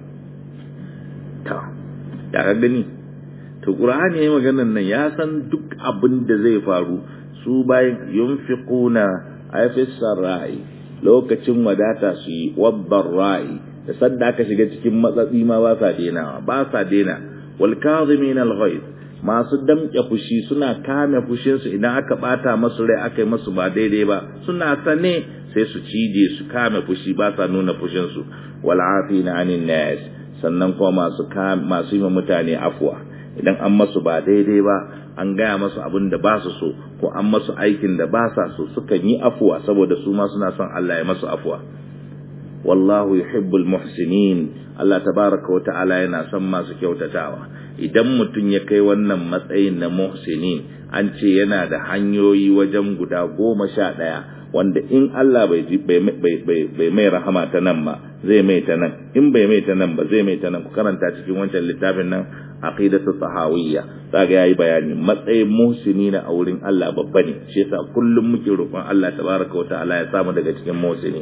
ta ya ka gani to qur'ani yayin maganar nan ya san duk abin da zai faru su bayan yunfiquna ayfis sarai lokacin wadata su yi wabbar ra'i da sadda aka shiga cikin matsatsi ma ba sa denawa ba sa dena wal kazimin al ghaiz masu damke fushi suna kame fushin su idan aka bata masu rai aka yi masu ba daidai ba suna sane sai su cije su kame fushi ba sa nuna fushin su wal afina anin nas sannan kuma masu masu yi mutane afwa idan an masu ba daidai ba an gaya masu abin da ba su so ko an masu aikin da ba sa so sukan yi afuwa saboda su ma suna son Allah ya masu afuwa wallahu yuhibbul muhsinin Allah tabaraka wa ta'ala yana son masu kyautatawa idan mutum ya kai wannan matsayin na muhsinin an ce yana da hanyoyi wajen guda goma sha ɗaya wanda in Allah bai bai mai rahama ta nan ba zai mai ta nan in bai mai ta nan ba zai mai ta nan ku karanta cikin wancan littafin nan aqidatu sahawiyya zaga yayi bayani matsayin muhsini na a wurin Allah babba ne shi yasa kullum muke roƙon Allah tabaraka wa ta'ala ya samu daga cikin muhsini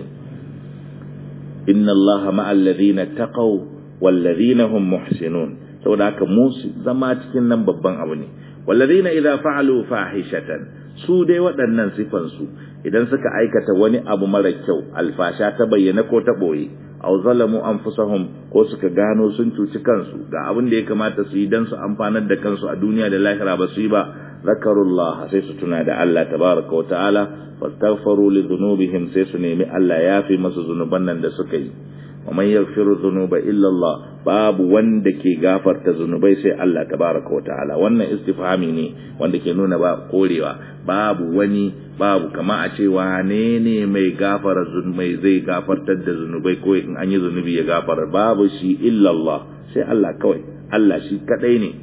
inna Allaha ma'al ladina taqaw wal ladina hum muhsinun saboda haka musu zama cikin nan babban abu ne wal ladina idza fa'alu fahishatan su dai waɗannan sifan su idan suka aikata wani abu mara kyau alfasha ta bayyana ko ta boye aw zalamu anfusahum ko suka gano sun cuci kansu ga abin da ya kamata su yi dan su amfanar da kansu a duniya da lahira ba su yi ba zakarullah sai su tuna da Allah tabaraka wa ta'ala fastaghfiru li dhunubihim sai su nemi Allah ya fi masu zunuban nan da suka yi wa man yaghfiru dhunuba illa Allah babu wanda ke gafarta zunubai sai Allah tabaraka wa ta'ala wannan istifhami ne wanda ke nuna ba korewa babu wani babu kama a ce wane ne mai gafara zunubai zai gafartar da zunubai ko in an yi zunubi ya gafara babu shi illa Allah sai Allah kawai Allah shi kadai ne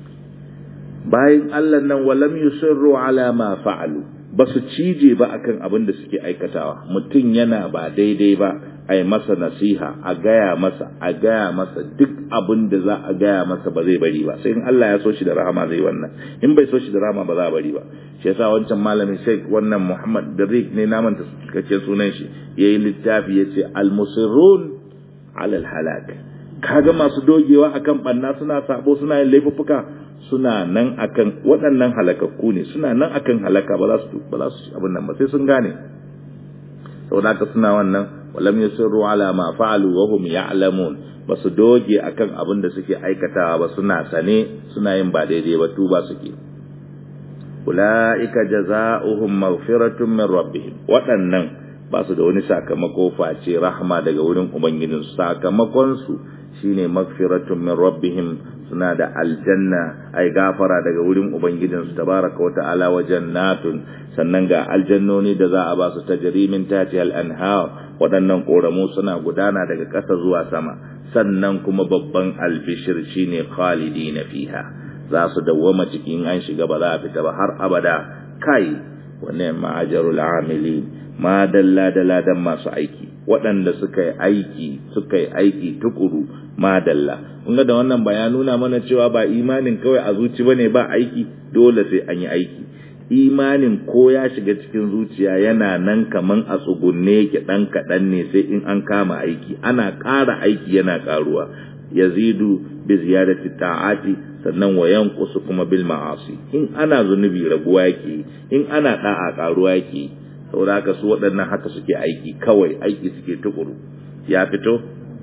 bayan Allah nan walam yusirru ala ma fa'alu ba su cije ba akan abin da suke aikatawa mutum yana ba daidai ba a yi masa nasiha a gaya masa a gaya masa duk abin da za a gaya masa ba zai bari ba sai in Allah ya so shi da rahama zai wannan in bai so shi da rahama ba za a bari ba shi yasa wancan malamin Sheikh wannan Muhammad Darik ne naman ta kace sunan shi yayi littafi yace al-musirrun ala al-halak kaga masu dogewa akan banna suna sabo suna yin laifuffuka suna nan akan waɗannan halakakku ne suna nan akan halaka ba za su ba za su abin nan ba sai sun gane saboda haka suna wannan walam yusirru ala ma fa'alu wa hum ya'lamun basu doge akan abin da suke aikatawa ba suna sane suna yin ba daidai ba tuba suke ulaika jazaohum maghfiratun min rabbihim waɗannan ba su da wani sakamako face rahma daga wurin ubangijinsu sakamakon su shine magfiratun min rabbihim suna da aljanna ai gafara daga wurin ubangijinsu tabaraka wa ta'ala wa jannatun sannan ga aljannoni da za a ba su tajri min tahtiha al-anhar waɗannan koramu suna gudana daga ƙasa zuwa sama sannan kuma babban albishir shine khalidina fiha za su dawwama cikin an shiga ba za a fita ba har abada kai wannan ma'ajarul amilin ma dalla da ladan masu aiki waɗanda suka yi aiki suka yi aiki tukuru ma dalla kun ga da wannan ba ya nuna mana cewa ba imanin kawai a zuci bane ba aiki dole sai an yi aiki imanin ko ya shiga cikin zuciya yana nan kaman a tsugunne yake dan kaɗan ne sai in an kama aiki ana ƙara aiki yana ƙaruwa yazidu bi ziyadati ta'ati sannan wa yanqusu kuma bil ma'asi in ana zunubi raguwa yake in ana da'a ƙaruwa yake saboda haka su waɗannan haka suke aiki kawai aiki suke tukuru ya fito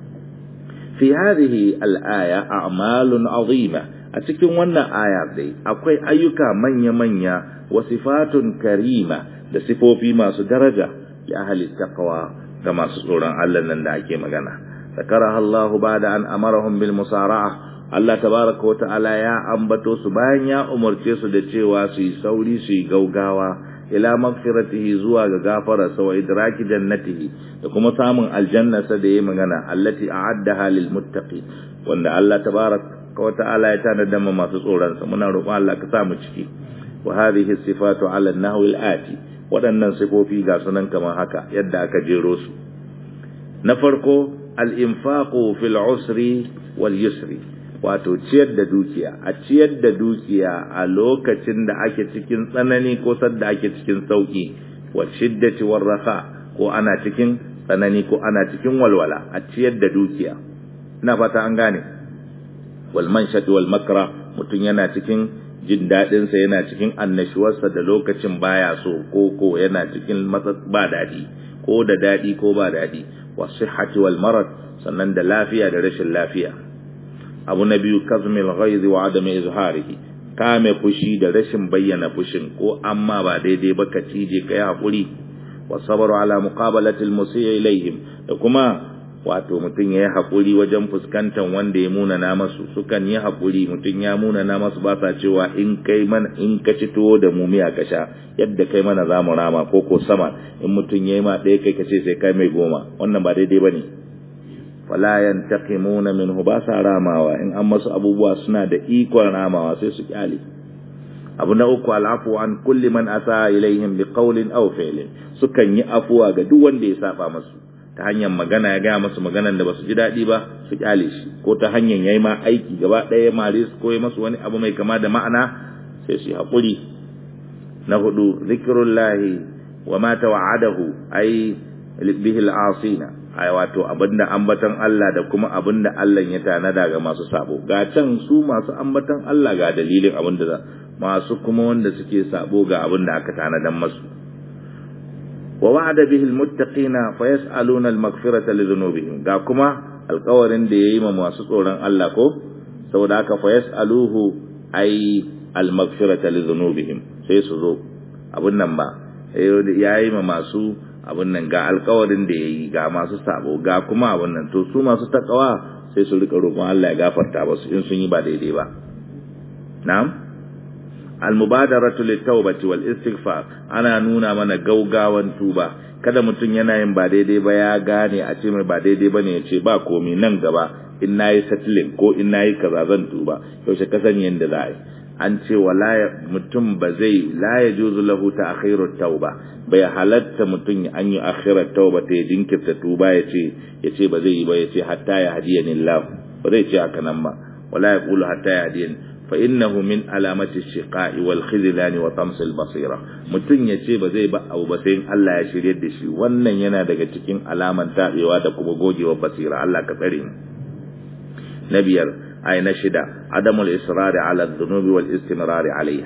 fi hadhihi al-aya a'malun azima a cikin wannan aya dai akwai ayyuka manya-manya wa sifatun karima da sifofi masu daraja li ahli taqwa ga masu tsoron Allah nan da ake magana zakaraha Allah ba'da an amarahum bil musara'a Allah tabaraka wa ta'ala ya ambato su bayan ya umarce su da cewa su yi sauri su yi gaugawa ila magfiratihi zuwa ga gafararsa wa idraki jannatihi da kuma samun aljannarsa da yayi magana allati a'addaha lil muttaqi wanda Allah tabaraka wa ta'ala ya tanada ma masu tsoron sa muna roƙon Allah ka sa mu ciki wa hadhihi sifatu ala an-nahwi al-ati waɗannan sifofi ga sunan kamar haka yadda aka jero su na farko al-infaqu fil usri wal yusri wato ciyar da dukiya a ciyar da dukiya a lokacin da ake cikin tsanani ko sadda ake cikin sauki wa shiddati war rafa ko ana cikin tsanani ko ana cikin walwala a ciyar da dukiya ina fata an gane wal manshati wal makra mutum yana cikin jin dadin sa yana cikin annashuwarsa da lokacin baya so ko ko yana cikin ba dadi ko da dadi ko ba dadi wa sihhati wal marad sannan da lafiya da rashin lafiya abu na biyu kazmil ghaizi wa adami izharihi kame fushi da rashin bayyana fushin ko amma ba daidai ba ka cije kai hakuri wa sabru ala muqabalati almusii ilaihim da kuma wato mutum yayi hakuri wajen fuskantar wanda ya muna na masu sukan yi hakuri mutum ya muna na masu ba sa cewa in kai mana in ka ci tuwo da mu miya ka sha yadda kai mana zamu rama ko ko sama in mutum yayi ma ɗaya kai ka ce sai kai mai goma wannan ba daidai bane fala yantaqimuna minhu ba sa ramawa in an masu abubuwa suna da ikon ramawa sai su kyale abu na uku al'afu an kulli man asa ilaihim bi qawlin aw fi'lin sukan yi afuwa ga duk wanda ya saba masu ta hanyar magana ya gaya masu maganan da basu ji daɗi ba su kyale shi ko ta hanyar yayi ma aiki gaba ɗaya mare su koyi masu wani abu mai kama da ma'ana sai su haƙuri na hudu zikrullahi wa ma tawa'adahu ay bihi al'asina ai wato abinda ambatan Allah da kuma abinda Allah ya tanada ga masu sabo ga can su masu ambatan Allah ga dalilin abinda masu kuma wanda suke sabo ga abinda aka tanadan masu wa wa'ada bihi almuttaqina fayasaluna almaghfirata lidhunubihim ga kuma alƙawarin da yayi ma masu tsoron Allah ko saboda haka fayasaluhu ai almaghfirata lidhunubihim sai su zo abun nan ba yayi ma masu abin nan ga alkawarin da ya yi ga masu sabo ga kuma abin nan to su masu takawa sai su rika roƙon Allah ya gafarta ba su in sun yi ba daidai ba na'am almubadaratu litawbati wal istighfar ana nuna mana gaugawan tuba kada mutum yana yin ba daidai ba ya gane a ce mai ba daidai bane ya ce ba komi nan gaba in nayi settling ko in nayi kaza zan tuba yaushe ka sani yanda za a yi an ce wala mutum ba zai la ya juzu lahu ta akhirat tauba bai halatta mutum an yi akhirat tauba ta jinkirta tuba ya ce ya ce ba zai yi ba ya ce hatta ya hadiyani Allah ba zai ce haka nan ba wala ya qulu hatta ya hadiyani fa innahu min alamati shiqa'i wal khizlani wa tams al basira mutum ya ce ba zai ba abu ba sai Allah ya shirye da shi wannan yana daga cikin alaman tabewa da kuma gogewar basira Allah ka tsare mu na biyar ay na shida adamul israri ala dhunubi wal istimrari alaiha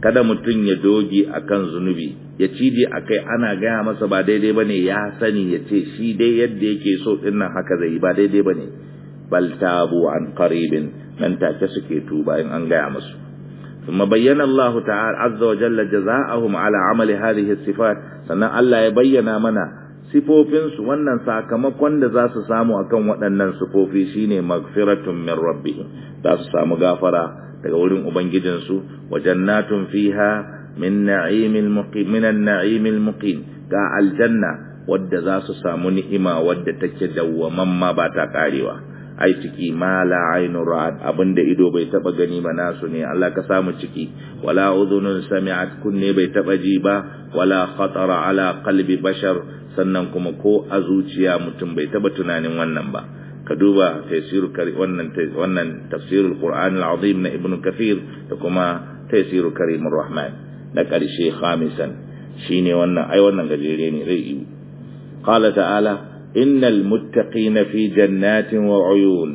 kada mutum ya doge akan zunubi ya cije akai ana gaya masa ba daidai bane ya sani ya ce shi dai yadda yake so din nan haka zai ba daidai bane bal tabu an qaribin nan take suke tuba in an gaya musu ثم بين الله تعالى عز وجل جزاءهم على عمل هذه الصفات sannan Allah ya bayyana mana sifofinsu wannan sakamakon da za su samu akan waɗannan sifofi shine magfiratun min rabbihim za su samu gafara daga wurin ubangijinsu wa jannatun fiha min na'imil muqim min an-na'imil muqim ga aljanna wadda za su samu ni'ima wadda take dawwamamma ba ta karewa ai ciki ma la ainu ra'at abinda ido bai taba gani ba nasu ne Allah ka samu ciki wala udhunun sami'at kunne bai taba ji ba wala khatara ala qalbi bashar sannan kuma ko a zuciya mutum bai taba tunanin wannan ba ka duba tafsir wannan wannan tafsirul qur'an al-azim na ibnu kathir da kuma tafsir karimur rahman na karshe khamisan shine wannan ai wannan gajere ne zai yi qala ta'ala إن المتقين في جنات وعيون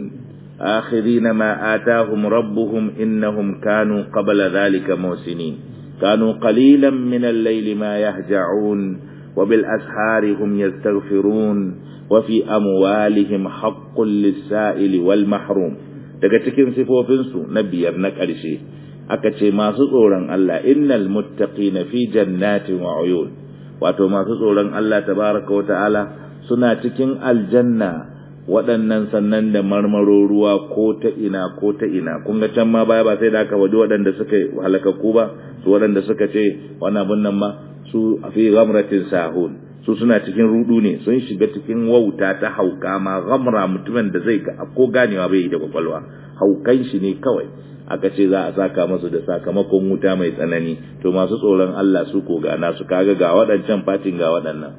آخذين ما آتاهم ربهم إنهم كانوا قبل ذلك موسنين كانوا قليلا من الليل ما يهجعون وبالأسحار هم يستغفرون وفي أموالهم حق للسائل والمحروم daga cikin sifofinsu na biyar na ƙarshe aka ce masu tsoron Allah innal muttaqina fi jannatin wa uyun wato masu tsoron Allah tabaraka wa ta'ala suna cikin aljanna waɗannan sannan da marmaro ruwa ko ta ina ko ta ina kun ga can ma baya ba sai da aka waje waɗanda suka halakaku ba su waɗanda suka ce wani abin nan ma su a fi gamratin sahun su suna cikin rudu ne sun shiga cikin wauta ta hauka ma gamra mutumin da zai ga ko ganewa bai yi da kwakwalwa haukan shi ne kawai aka ce za a saka masu da sakamakon wuta mai tsanani to masu tsoron Allah su ko ga nasu kaga ga waɗancan fatin ga waɗannan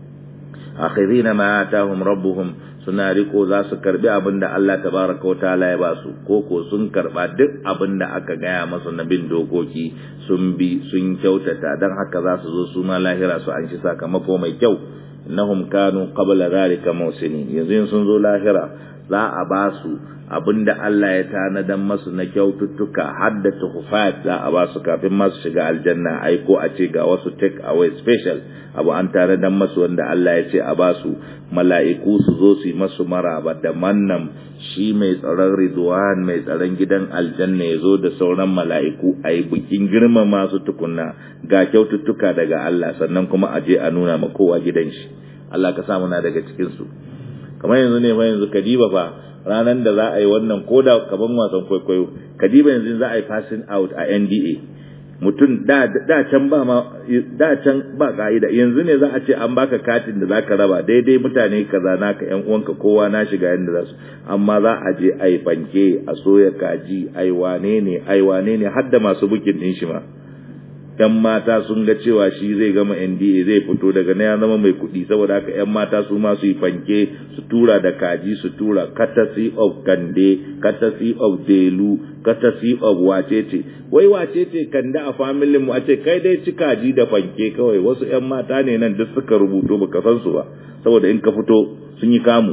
akhirina ma atahum rabbuhum suna riko za su karbi abin da Allah tabaraka wa ta'ala ya ba su ko ko sun karba duk abin da aka gaya masu na bin dokoki sun bi sun kyautata dan haka za su zo su ma lahira su an shi sakamako mai kyau innahum kanu qabla zalika musinin yanzu sun zo lahira za a ba su abinda Allah ya tanadan masu na kyaututtuka har da tuhufat za a ba su kafin masu shiga aljanna ai ko a ce ga wasu take away special abu an tanadan masu wanda Allah ya ce a ba su mala'iku su zo su yi masu maraba da mannan shi mai tsaron ridwan mai tsaron gidan aljanna ya zo da sauran mala'iku a yi bikin girma masu tukunna ga kyaututtuka daga Allah sannan kuma a je a nuna ma kowa gidan shi Allah ka samu na daga cikinsu kamar yanzu ne fa yanzu kadiba fa ranar da za a yi wannan koda kaman wasan kwaikwayo kadiba yanzu za a yi passing out a NDA mutum da da can ba ma da can ba ka'ida yanzu ne za a ce an baka katin da zaka raba daidai mutane kaza naka yan uwanka kowa na shiga yanda za su amma za a je ai fanke a soya kaji ai wane ne ai wane ne har da masu bukin din shi ma ‘yan mata sun ga cewa shi zai gama NDA zai fito daga na ya zama mai kuɗi saboda haka ‘yan mata su ma su yi fanke su tura da kaji su tura courtesy of kande courtesy of delu courtesy of wacece wai wacece kande a familin mu a ce kai dai ci kaji da fanke kawai wasu ‘yan mata ne nan duk suka rubuto baka san su ba saboda in ka fito sun yi kamu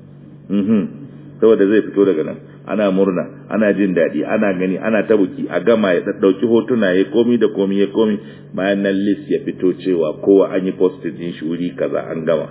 saboda zai fito daga nan ana murna ana jin daɗi ana gani ana ta buki a gama ya ɗauki hotuna ya komi da komi ya komi bayan nan list ya fito cewa kowa an yi posted din shi wuri kaza an gama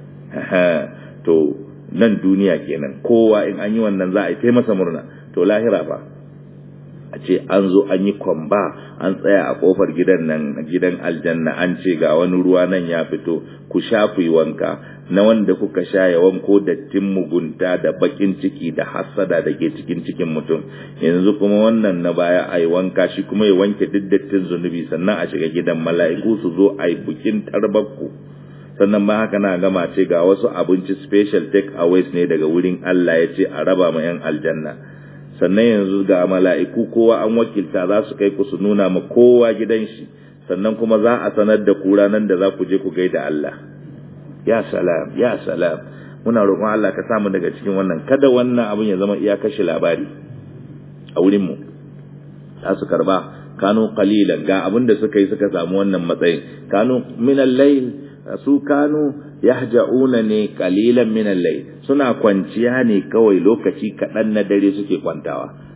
to nan duniya kenan kowa in an yi wannan za a yi ta masa murna to lahira fa a ce an zo an yi kwamba an tsaya a kofar gidan nan gidan aljanna an ce ga wani ruwa nan ya fito ku sha ku yi wanka na wanda kuka sha ya wanko dattin mugunta da bakin ciki da hassada da ke cikin cikin mutum yanzu kuma wannan na baya a yi wanka shi kuma ya wanke duk dattin zunubi sannan a shiga gidan mala'iku su zo a yi bukin tarbakku sannan ba haka na gama ce ga wasu abinci special take aways ne daga wurin Allah ya ce a raba ma yan aljanna sannan yanzu ga mala'iku kowa an wakilta za su kai ku su nuna ma kowa gidan shi sannan kuma za a sanar da ku ranar da za ku je ku gaida Allah ya salam ya salam muna roƙon Allah ka samu daga cikin wannan kada wannan abin ya zama iya kashe labari a wurin mu za su karba kanu qalilan ga abin da suka yi suka samu wannan matsayin kanu min al-layl su kanu yahja'una ne qalilan min al-layl suna kwanciya ne kawai lokaci kaɗan na dare suke kwantawa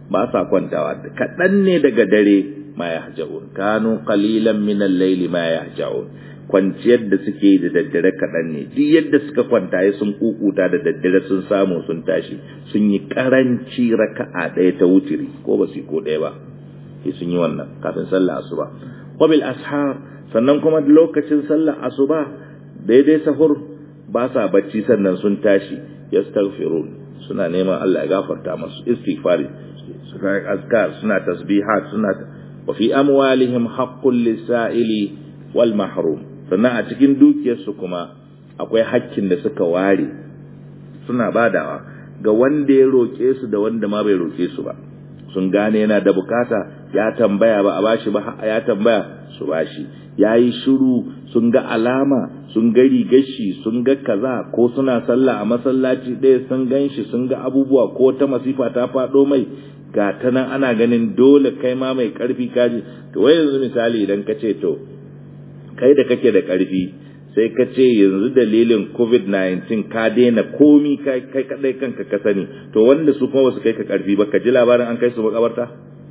ba sa kwantawa kaɗan ne daga dare ma yahja'un kanu qalilan min al-layli ma yahja'un kwanciyar da suke da daddare kaɗan ne duk yadda suka kwanta ya sun kukuta da daddare sun samu sun tashi sun yi karanci raka'a ɗaya ta wutiri ko ba su ko ɗaya ba sai sun yi wannan kafin sallah asuba wabil ashar sannan kuma lokacin sallah asuba daidai sahur ba sa bacci sannan sun tashi yastaghfirun suna neman Allah ya gafarta masu istighfari suna azkar suna tasbihat suna wa fi amwalihim haqqul lisa'ili wal mahrum sannan a cikin dukiyarsu kuma akwai hakkin da suka ware suna badawa ga wanda ya roke su da wanda ma bai roke su ba sun gane yana da bukata ya tambaya ba a bashi ba ya tambaya su bashi yayi shiru sun ga alama sun ga rigashi sun ga kaza ko suna sallah a masallaci ɗaya sun ganshi sun ga abubuwa ko ta masifa ta faɗo mai ga ta nan ana ganin dole kai ma mai ƙarfi kaji to wai yanzu misali idan ka ce to kai da kake da ƙarfi sai ka ce yanzu dalilin covid-19 ka daina komi kai kadai kanka ka sani to wanda su kuma wasu kai ka ƙarfi ba ka ji labarin an kai su makabarta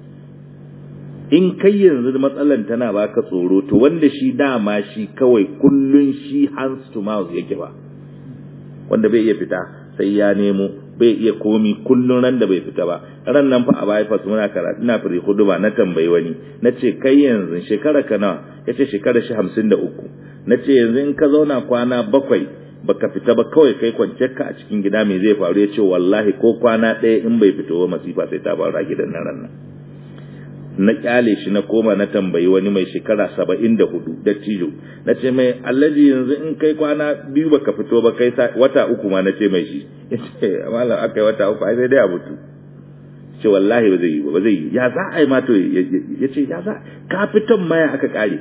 in kai yanzu matsalan tana baka tsoro to wanda shi dama shi kawai kullun shi hands to mouth yake ba wanda bai iya fita sai ya nemo bai iya komi kullun ran da bai fita ba ran nan fa a bypass muna karatu ina firi huduba na tambayi wani na ce kai yanzu shekara ka nawa ya ce shekara shi hamsin da uku na ce yanzu in ka zauna kwana bakwai baka fita ba kawai kai kwanciyar ka a cikin gida mai zai faru ya ce wallahi ko kwana ɗaya in bai fito ba masifa sai ta faru a gidan nan ran nan na kyale shi na koma na tambayi wani mai shekara saba'in da hudu da tijo na ce mai allaji yanzu in kai kwana biyu baka fito ba kai wata uku ma na ce mai shi ya ce malam aka yi wata uku ai sai dai a mutu ce wallahi ba zai yi ba zai yi ya za a yi ma to ya ce ya za ka fitan maya aka kare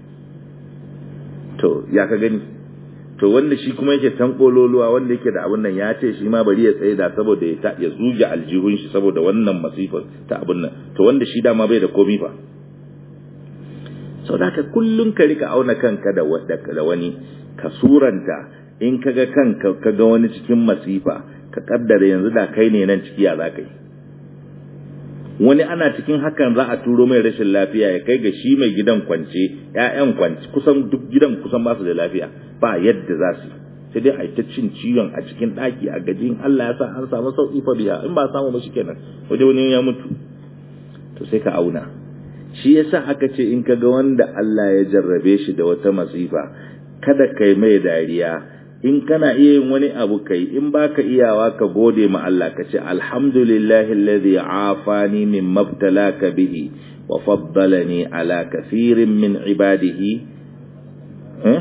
to ya ka gani to wanda shi kuma yake tan kololuwa wanda yake da abun nan ya ce shi ma bari ya tsaye da saboda ya ya zuge aljihun shi saboda wannan masifar ta abun nan to wanda shi dama bai da komi fa sau da ka kullum ka rika auna kanka da da wani ka suranta in kaga kanka kaga wani cikin masifa ka kaddara yanzu da kai ne nan ciki ya za ka yi wani ana cikin hakan za a turo mai rashin lafiya ya kai ga shi mai gidan kwance ƴaƴan kwance kusan duk gidan kusan ba su da lafiya ba yadda za su sai dai a yi ta cin ciwon a cikin ɗaki a gajin Allah ya sa an samu sauƙi fa biya in ba samu ba kenan waje wani ya mutu to sai ka auna shi yasa aka ce in ka ga wanda Allah ya jarrabe shi da wata masifa kada kai mai dariya in kana iya yin wani abu kai in baka iyawa ka gode ma Allah ka ce alhamdulillahi alladhi afani min mabtalaka bihi wa faddalani ala kathirin min ibadihi eh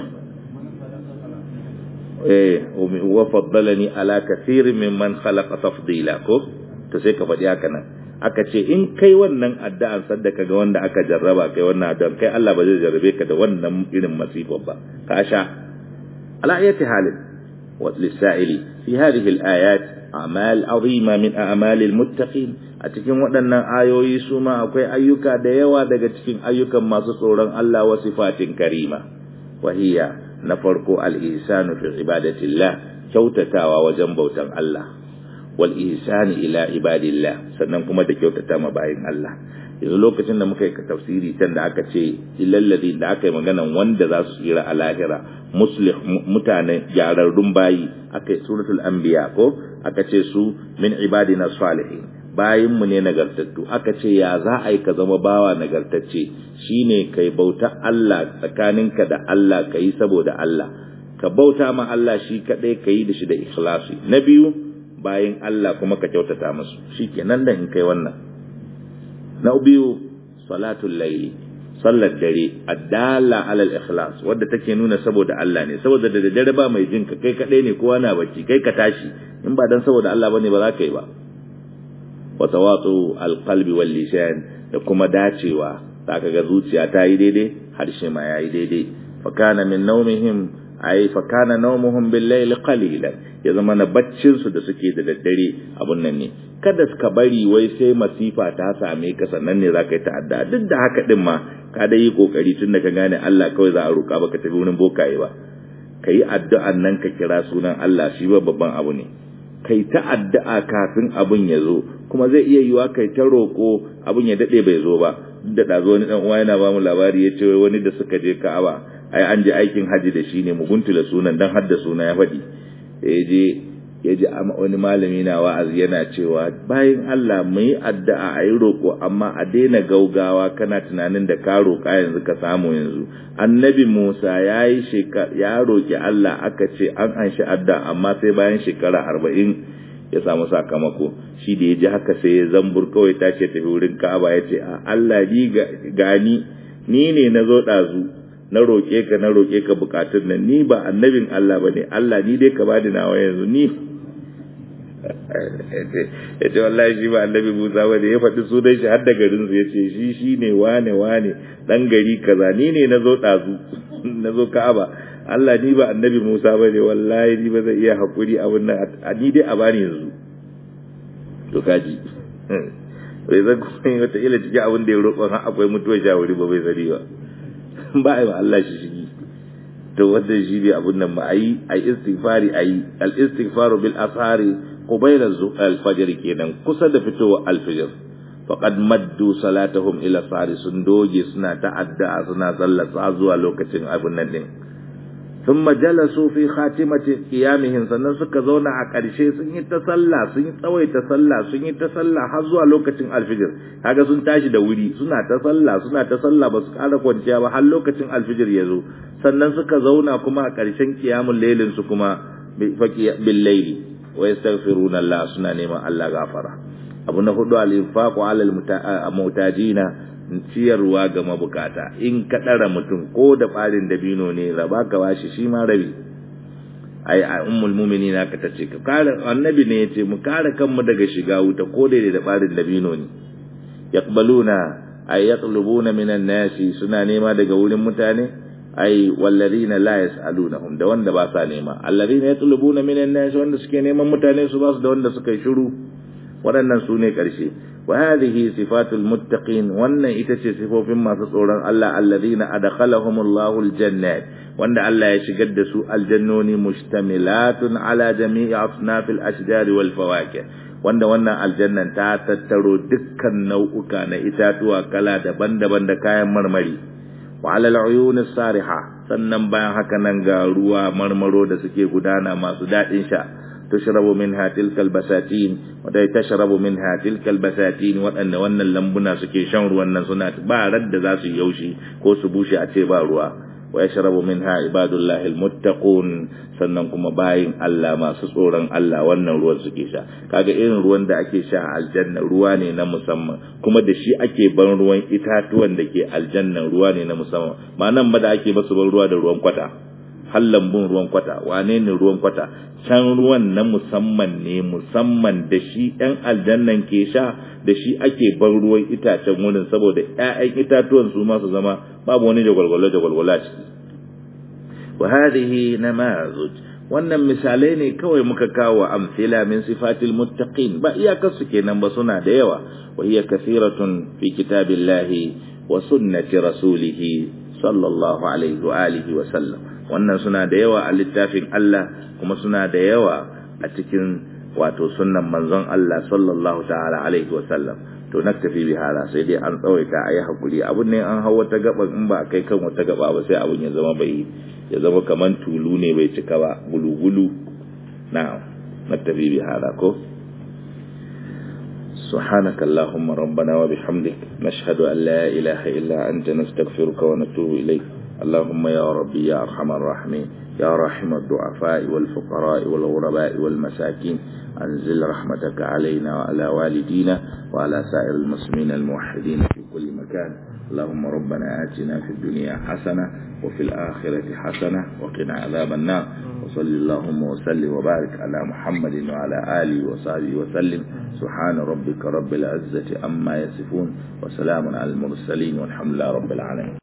eh wa faddalani ala kathirin mimman khalaqa tafdila ko to sai ka faɗi haka nan aka ce in kai wannan addu'an sadaka ga wanda aka jarraba kai wannan addu'an kai Allah ba zai jarrabe ka da wannan irin masifar ba ka sha ala ayati halin wa lisa'ili fi hadhihi al-ayat a'mal azima min a'mal al-muttaqin a cikin waɗannan ayoyi su ma akwai ayyuka da yawa daga cikin ayyukan masu tsoron Allah wa sifatin karima wa hiya na farko al-ihsanu fi ibadatillah kyautatawa wajen bautan Allah wal ihsani ila ibadillah sannan kuma da kyautata ma bayin Allah yanzu lokacin da muka yi tafsiri can da aka ce illal ladhi da aka yi maganan wanda za su tsira a lahira muslih mutane gyararrun bayi aka yi suratul anbiya ko aka ce su min ibadina salihin bayin mu ne nagartattu aka ce ya za a yi ka zama bawa nagartacce shine kai bauta Allah tsakaninka da Allah kai saboda Allah ka bauta ma Allah shi kadai kai da shi da ikhlasi na biyu bayin Allah kuma ka kyautata musu shikenan da in kai wannan na biyu salatul layli sallar dare addala alal ikhlas wadda take nuna saboda Allah ne saboda da dare ba mai jin ka kai kadai ne kowa na bacci kai ka tashi in ba dan saboda Allah bane ba za ka yi ba wa tawatu alqalbi wal lisan da kuma dacewa zaka ga zuciya ta yi daidai harshe ma yayi daidai fa kana min nawmihim ai fa kana nawmuhum bil layli qalilan ya zama na baccin su da suke da daddare abun nan ne kada ka bari wai sai masifa ta same ka sannan ne zaka yi ta'adda duk da haka din ma ka da yi kokari tun da ka gane Allah kawai za a roka baka tafi wurin bokaye ba ka yi addu'an nan ka kira sunan Allah shi ba babban abu ne kai ta addu'a kafin abin ya zo kuma zai iya yiwa kai ta roƙo abin ya daɗe bai zo ba da ɗazo wani ɗan uwa yana ba mu labari ya ce wani da suka je ka'aba ai an je aikin haji da shi ne muguntula sunan dan hadda suna ya faɗi ya je ya ji wani malami na wa'azi yana cewa bayan Allah mu yi addu'a a yi roƙo amma a daina gaugawa kana tunanin da ka roƙa yanzu ka samu yanzu annabi Musa ya yi ya roƙi Allah aka ce an anshi addu'a amma sai bayan shekara arba'in ya samu sakamako shi da ya ji haka sai ya zambur kawai ta ce tafi wurin Ka'aba ya ce a Allah ni gani ni ne na zo ɗazu na roƙe ka na roƙe ka bukatun nan ni ba annabin Allah ba ne Allah ni dai ka bani nawa yanzu ni ya ce wallahi shi ba annabi Musa ba ne ya faɗi sunan shi har da garin su ya ce shi shi ne wane wane dan gari kaza ni ne na zo ɗazu na zo Ka'aba Allah ni ba annabi Musa ba ne wallahi ni ba zai iya haƙuri abin nan ni dai a bani yanzu to kaji bai zan kuma yi wata ila cikin abin da ya roƙon har akwai mutuwar shawari ba bai sani ba ba a yi wa Allah shi shigi to wannan shi ne abun nan ba a yi a istighfari a yi al-istighfaru bil asari qubayla al-fajr kenan kusa da fitowa al-fajr faqad maddu salatahum ila sari sun doge suna ta'adda suna sallata zuwa lokacin abun nan din thumma jalasu fi khatimati qiyamihim sannan suka zauna a ƙarshe sun yi ta sallah sun yi tsawaita sallah sun yi ta sallah har zuwa lokacin alfijir kaga sun tashi da wuri suna ta sallah suna ta sallah ba su ƙara kwanciya ba har lokacin alfijir ya zo sannan suka zauna kuma a ƙarshen qiyamul lailin su kuma bil laili wa yastaghfiruna Allah suna neman Allah gafara abu na hudu al-infaqu ala al-mutajina ciyarwa ga mabukata in ka ɗara mutum ko da ɓarin dabino ne raba ka bashi shi ma rabi ai a ummul mu'minina ka tace ka kare annabi ne yace mu kare kanmu daga shiga wuta ko da da ɓarin dabino ne yaqbaluna ay yatlubuna minan nasi suna nema daga wurin mutane ai walladina la yasalunahum da wanda ba sa nema alladina yatlubuna minan nasi wanda suke neman mutane su ba su da wanda suka yi shiru waɗannan su ne ƙarshe وهذه صفات المتقين وان itace sifofin masu tsoron Allah alladhina adkhalahumullahu aljannat wanda Allah ya shigar da su aljannoni mustamilatun ala jami'i asnafil ashjar wal fawakih wanda wannan aljannan ta tattaro dukkan nau'uka na itatuwa kala daban-daban da kayan marmari wa ala al'uyun sariha sannan bayan haka nan ga ruwa marmaro da suke gudana masu daɗin sha تشرب منها تلك البساتين ودai tashrabu minha tilka albasatin waɗanda wannan lambuna suke shan ruwan nan suna ba radda za su yaushi ko su bushe a ce ba ruwa wa yashrabu minha ibadullahi almuttaqun sannan kuma bayin Allah masu tsoron Allah wannan ruwan suke sha kaga irin ruwan da ake sha a aljanna ruwa ne na musamman kuma da shi ake ban ruwan itatuwan da ke aljanna ruwa ne na musamman ma nan ba da ake basu ban ruwa da ruwan kwata har lambun ruwan kwata wane ne ruwan kwata can ruwan na musamman ne musamman da shi ɗan aljannan ke sha da shi ake ban ruwan itacen wurin saboda ƴaƴan itatuwan su ma su zama babu wani jagwalgwalo jagwalgwalo a ciki wa hadhihi namazuj wannan misalai ne kawai muka kawo amsila min sifatil muttaqin ba iyakar su kenan ba suna da yawa wa hiya kathiratun fi kitabillahi wa sunnati rasulih sallallahu alaihi wa alihi wa sallam wannan suna da yawa a littafin Allah kuma suna da yawa a cikin wato sunnan manzon Allah sallallahu ta'ala alaihi wa sallam to naktafi bi hala sai dai an tsawaita ayi hakuri abun ne an hawa ta gaba in ba kai kan wata gaba ba sai abun ya zama bai ya zama kaman tulu ne bai cika ba gulugulu na'am naktafi bi hala ko سبحانك اللهم ربنا وبحمدك نشهد أن لا إله إلا أنت نستغفرك ونتوب إليك اللهم يا ربي يا أرحم الراحمين يا رحم الضعفاء والفقراء والغرباء والمساكين أنزل رحمتك علينا وعلى والدينا وعلى سائر المسلمين الموحدين في كل مكان اللهم ربنا آتنا في الدنيا حسنة وفي الآخرة حسنة وقنا عذاب النار وصل اللهم وسلم وبارك على محمد وعلى آله وصحبه وسلم سبحان ربك رب العزة أما يصفون وسلام على المرسلين والحمد لله رب العالمين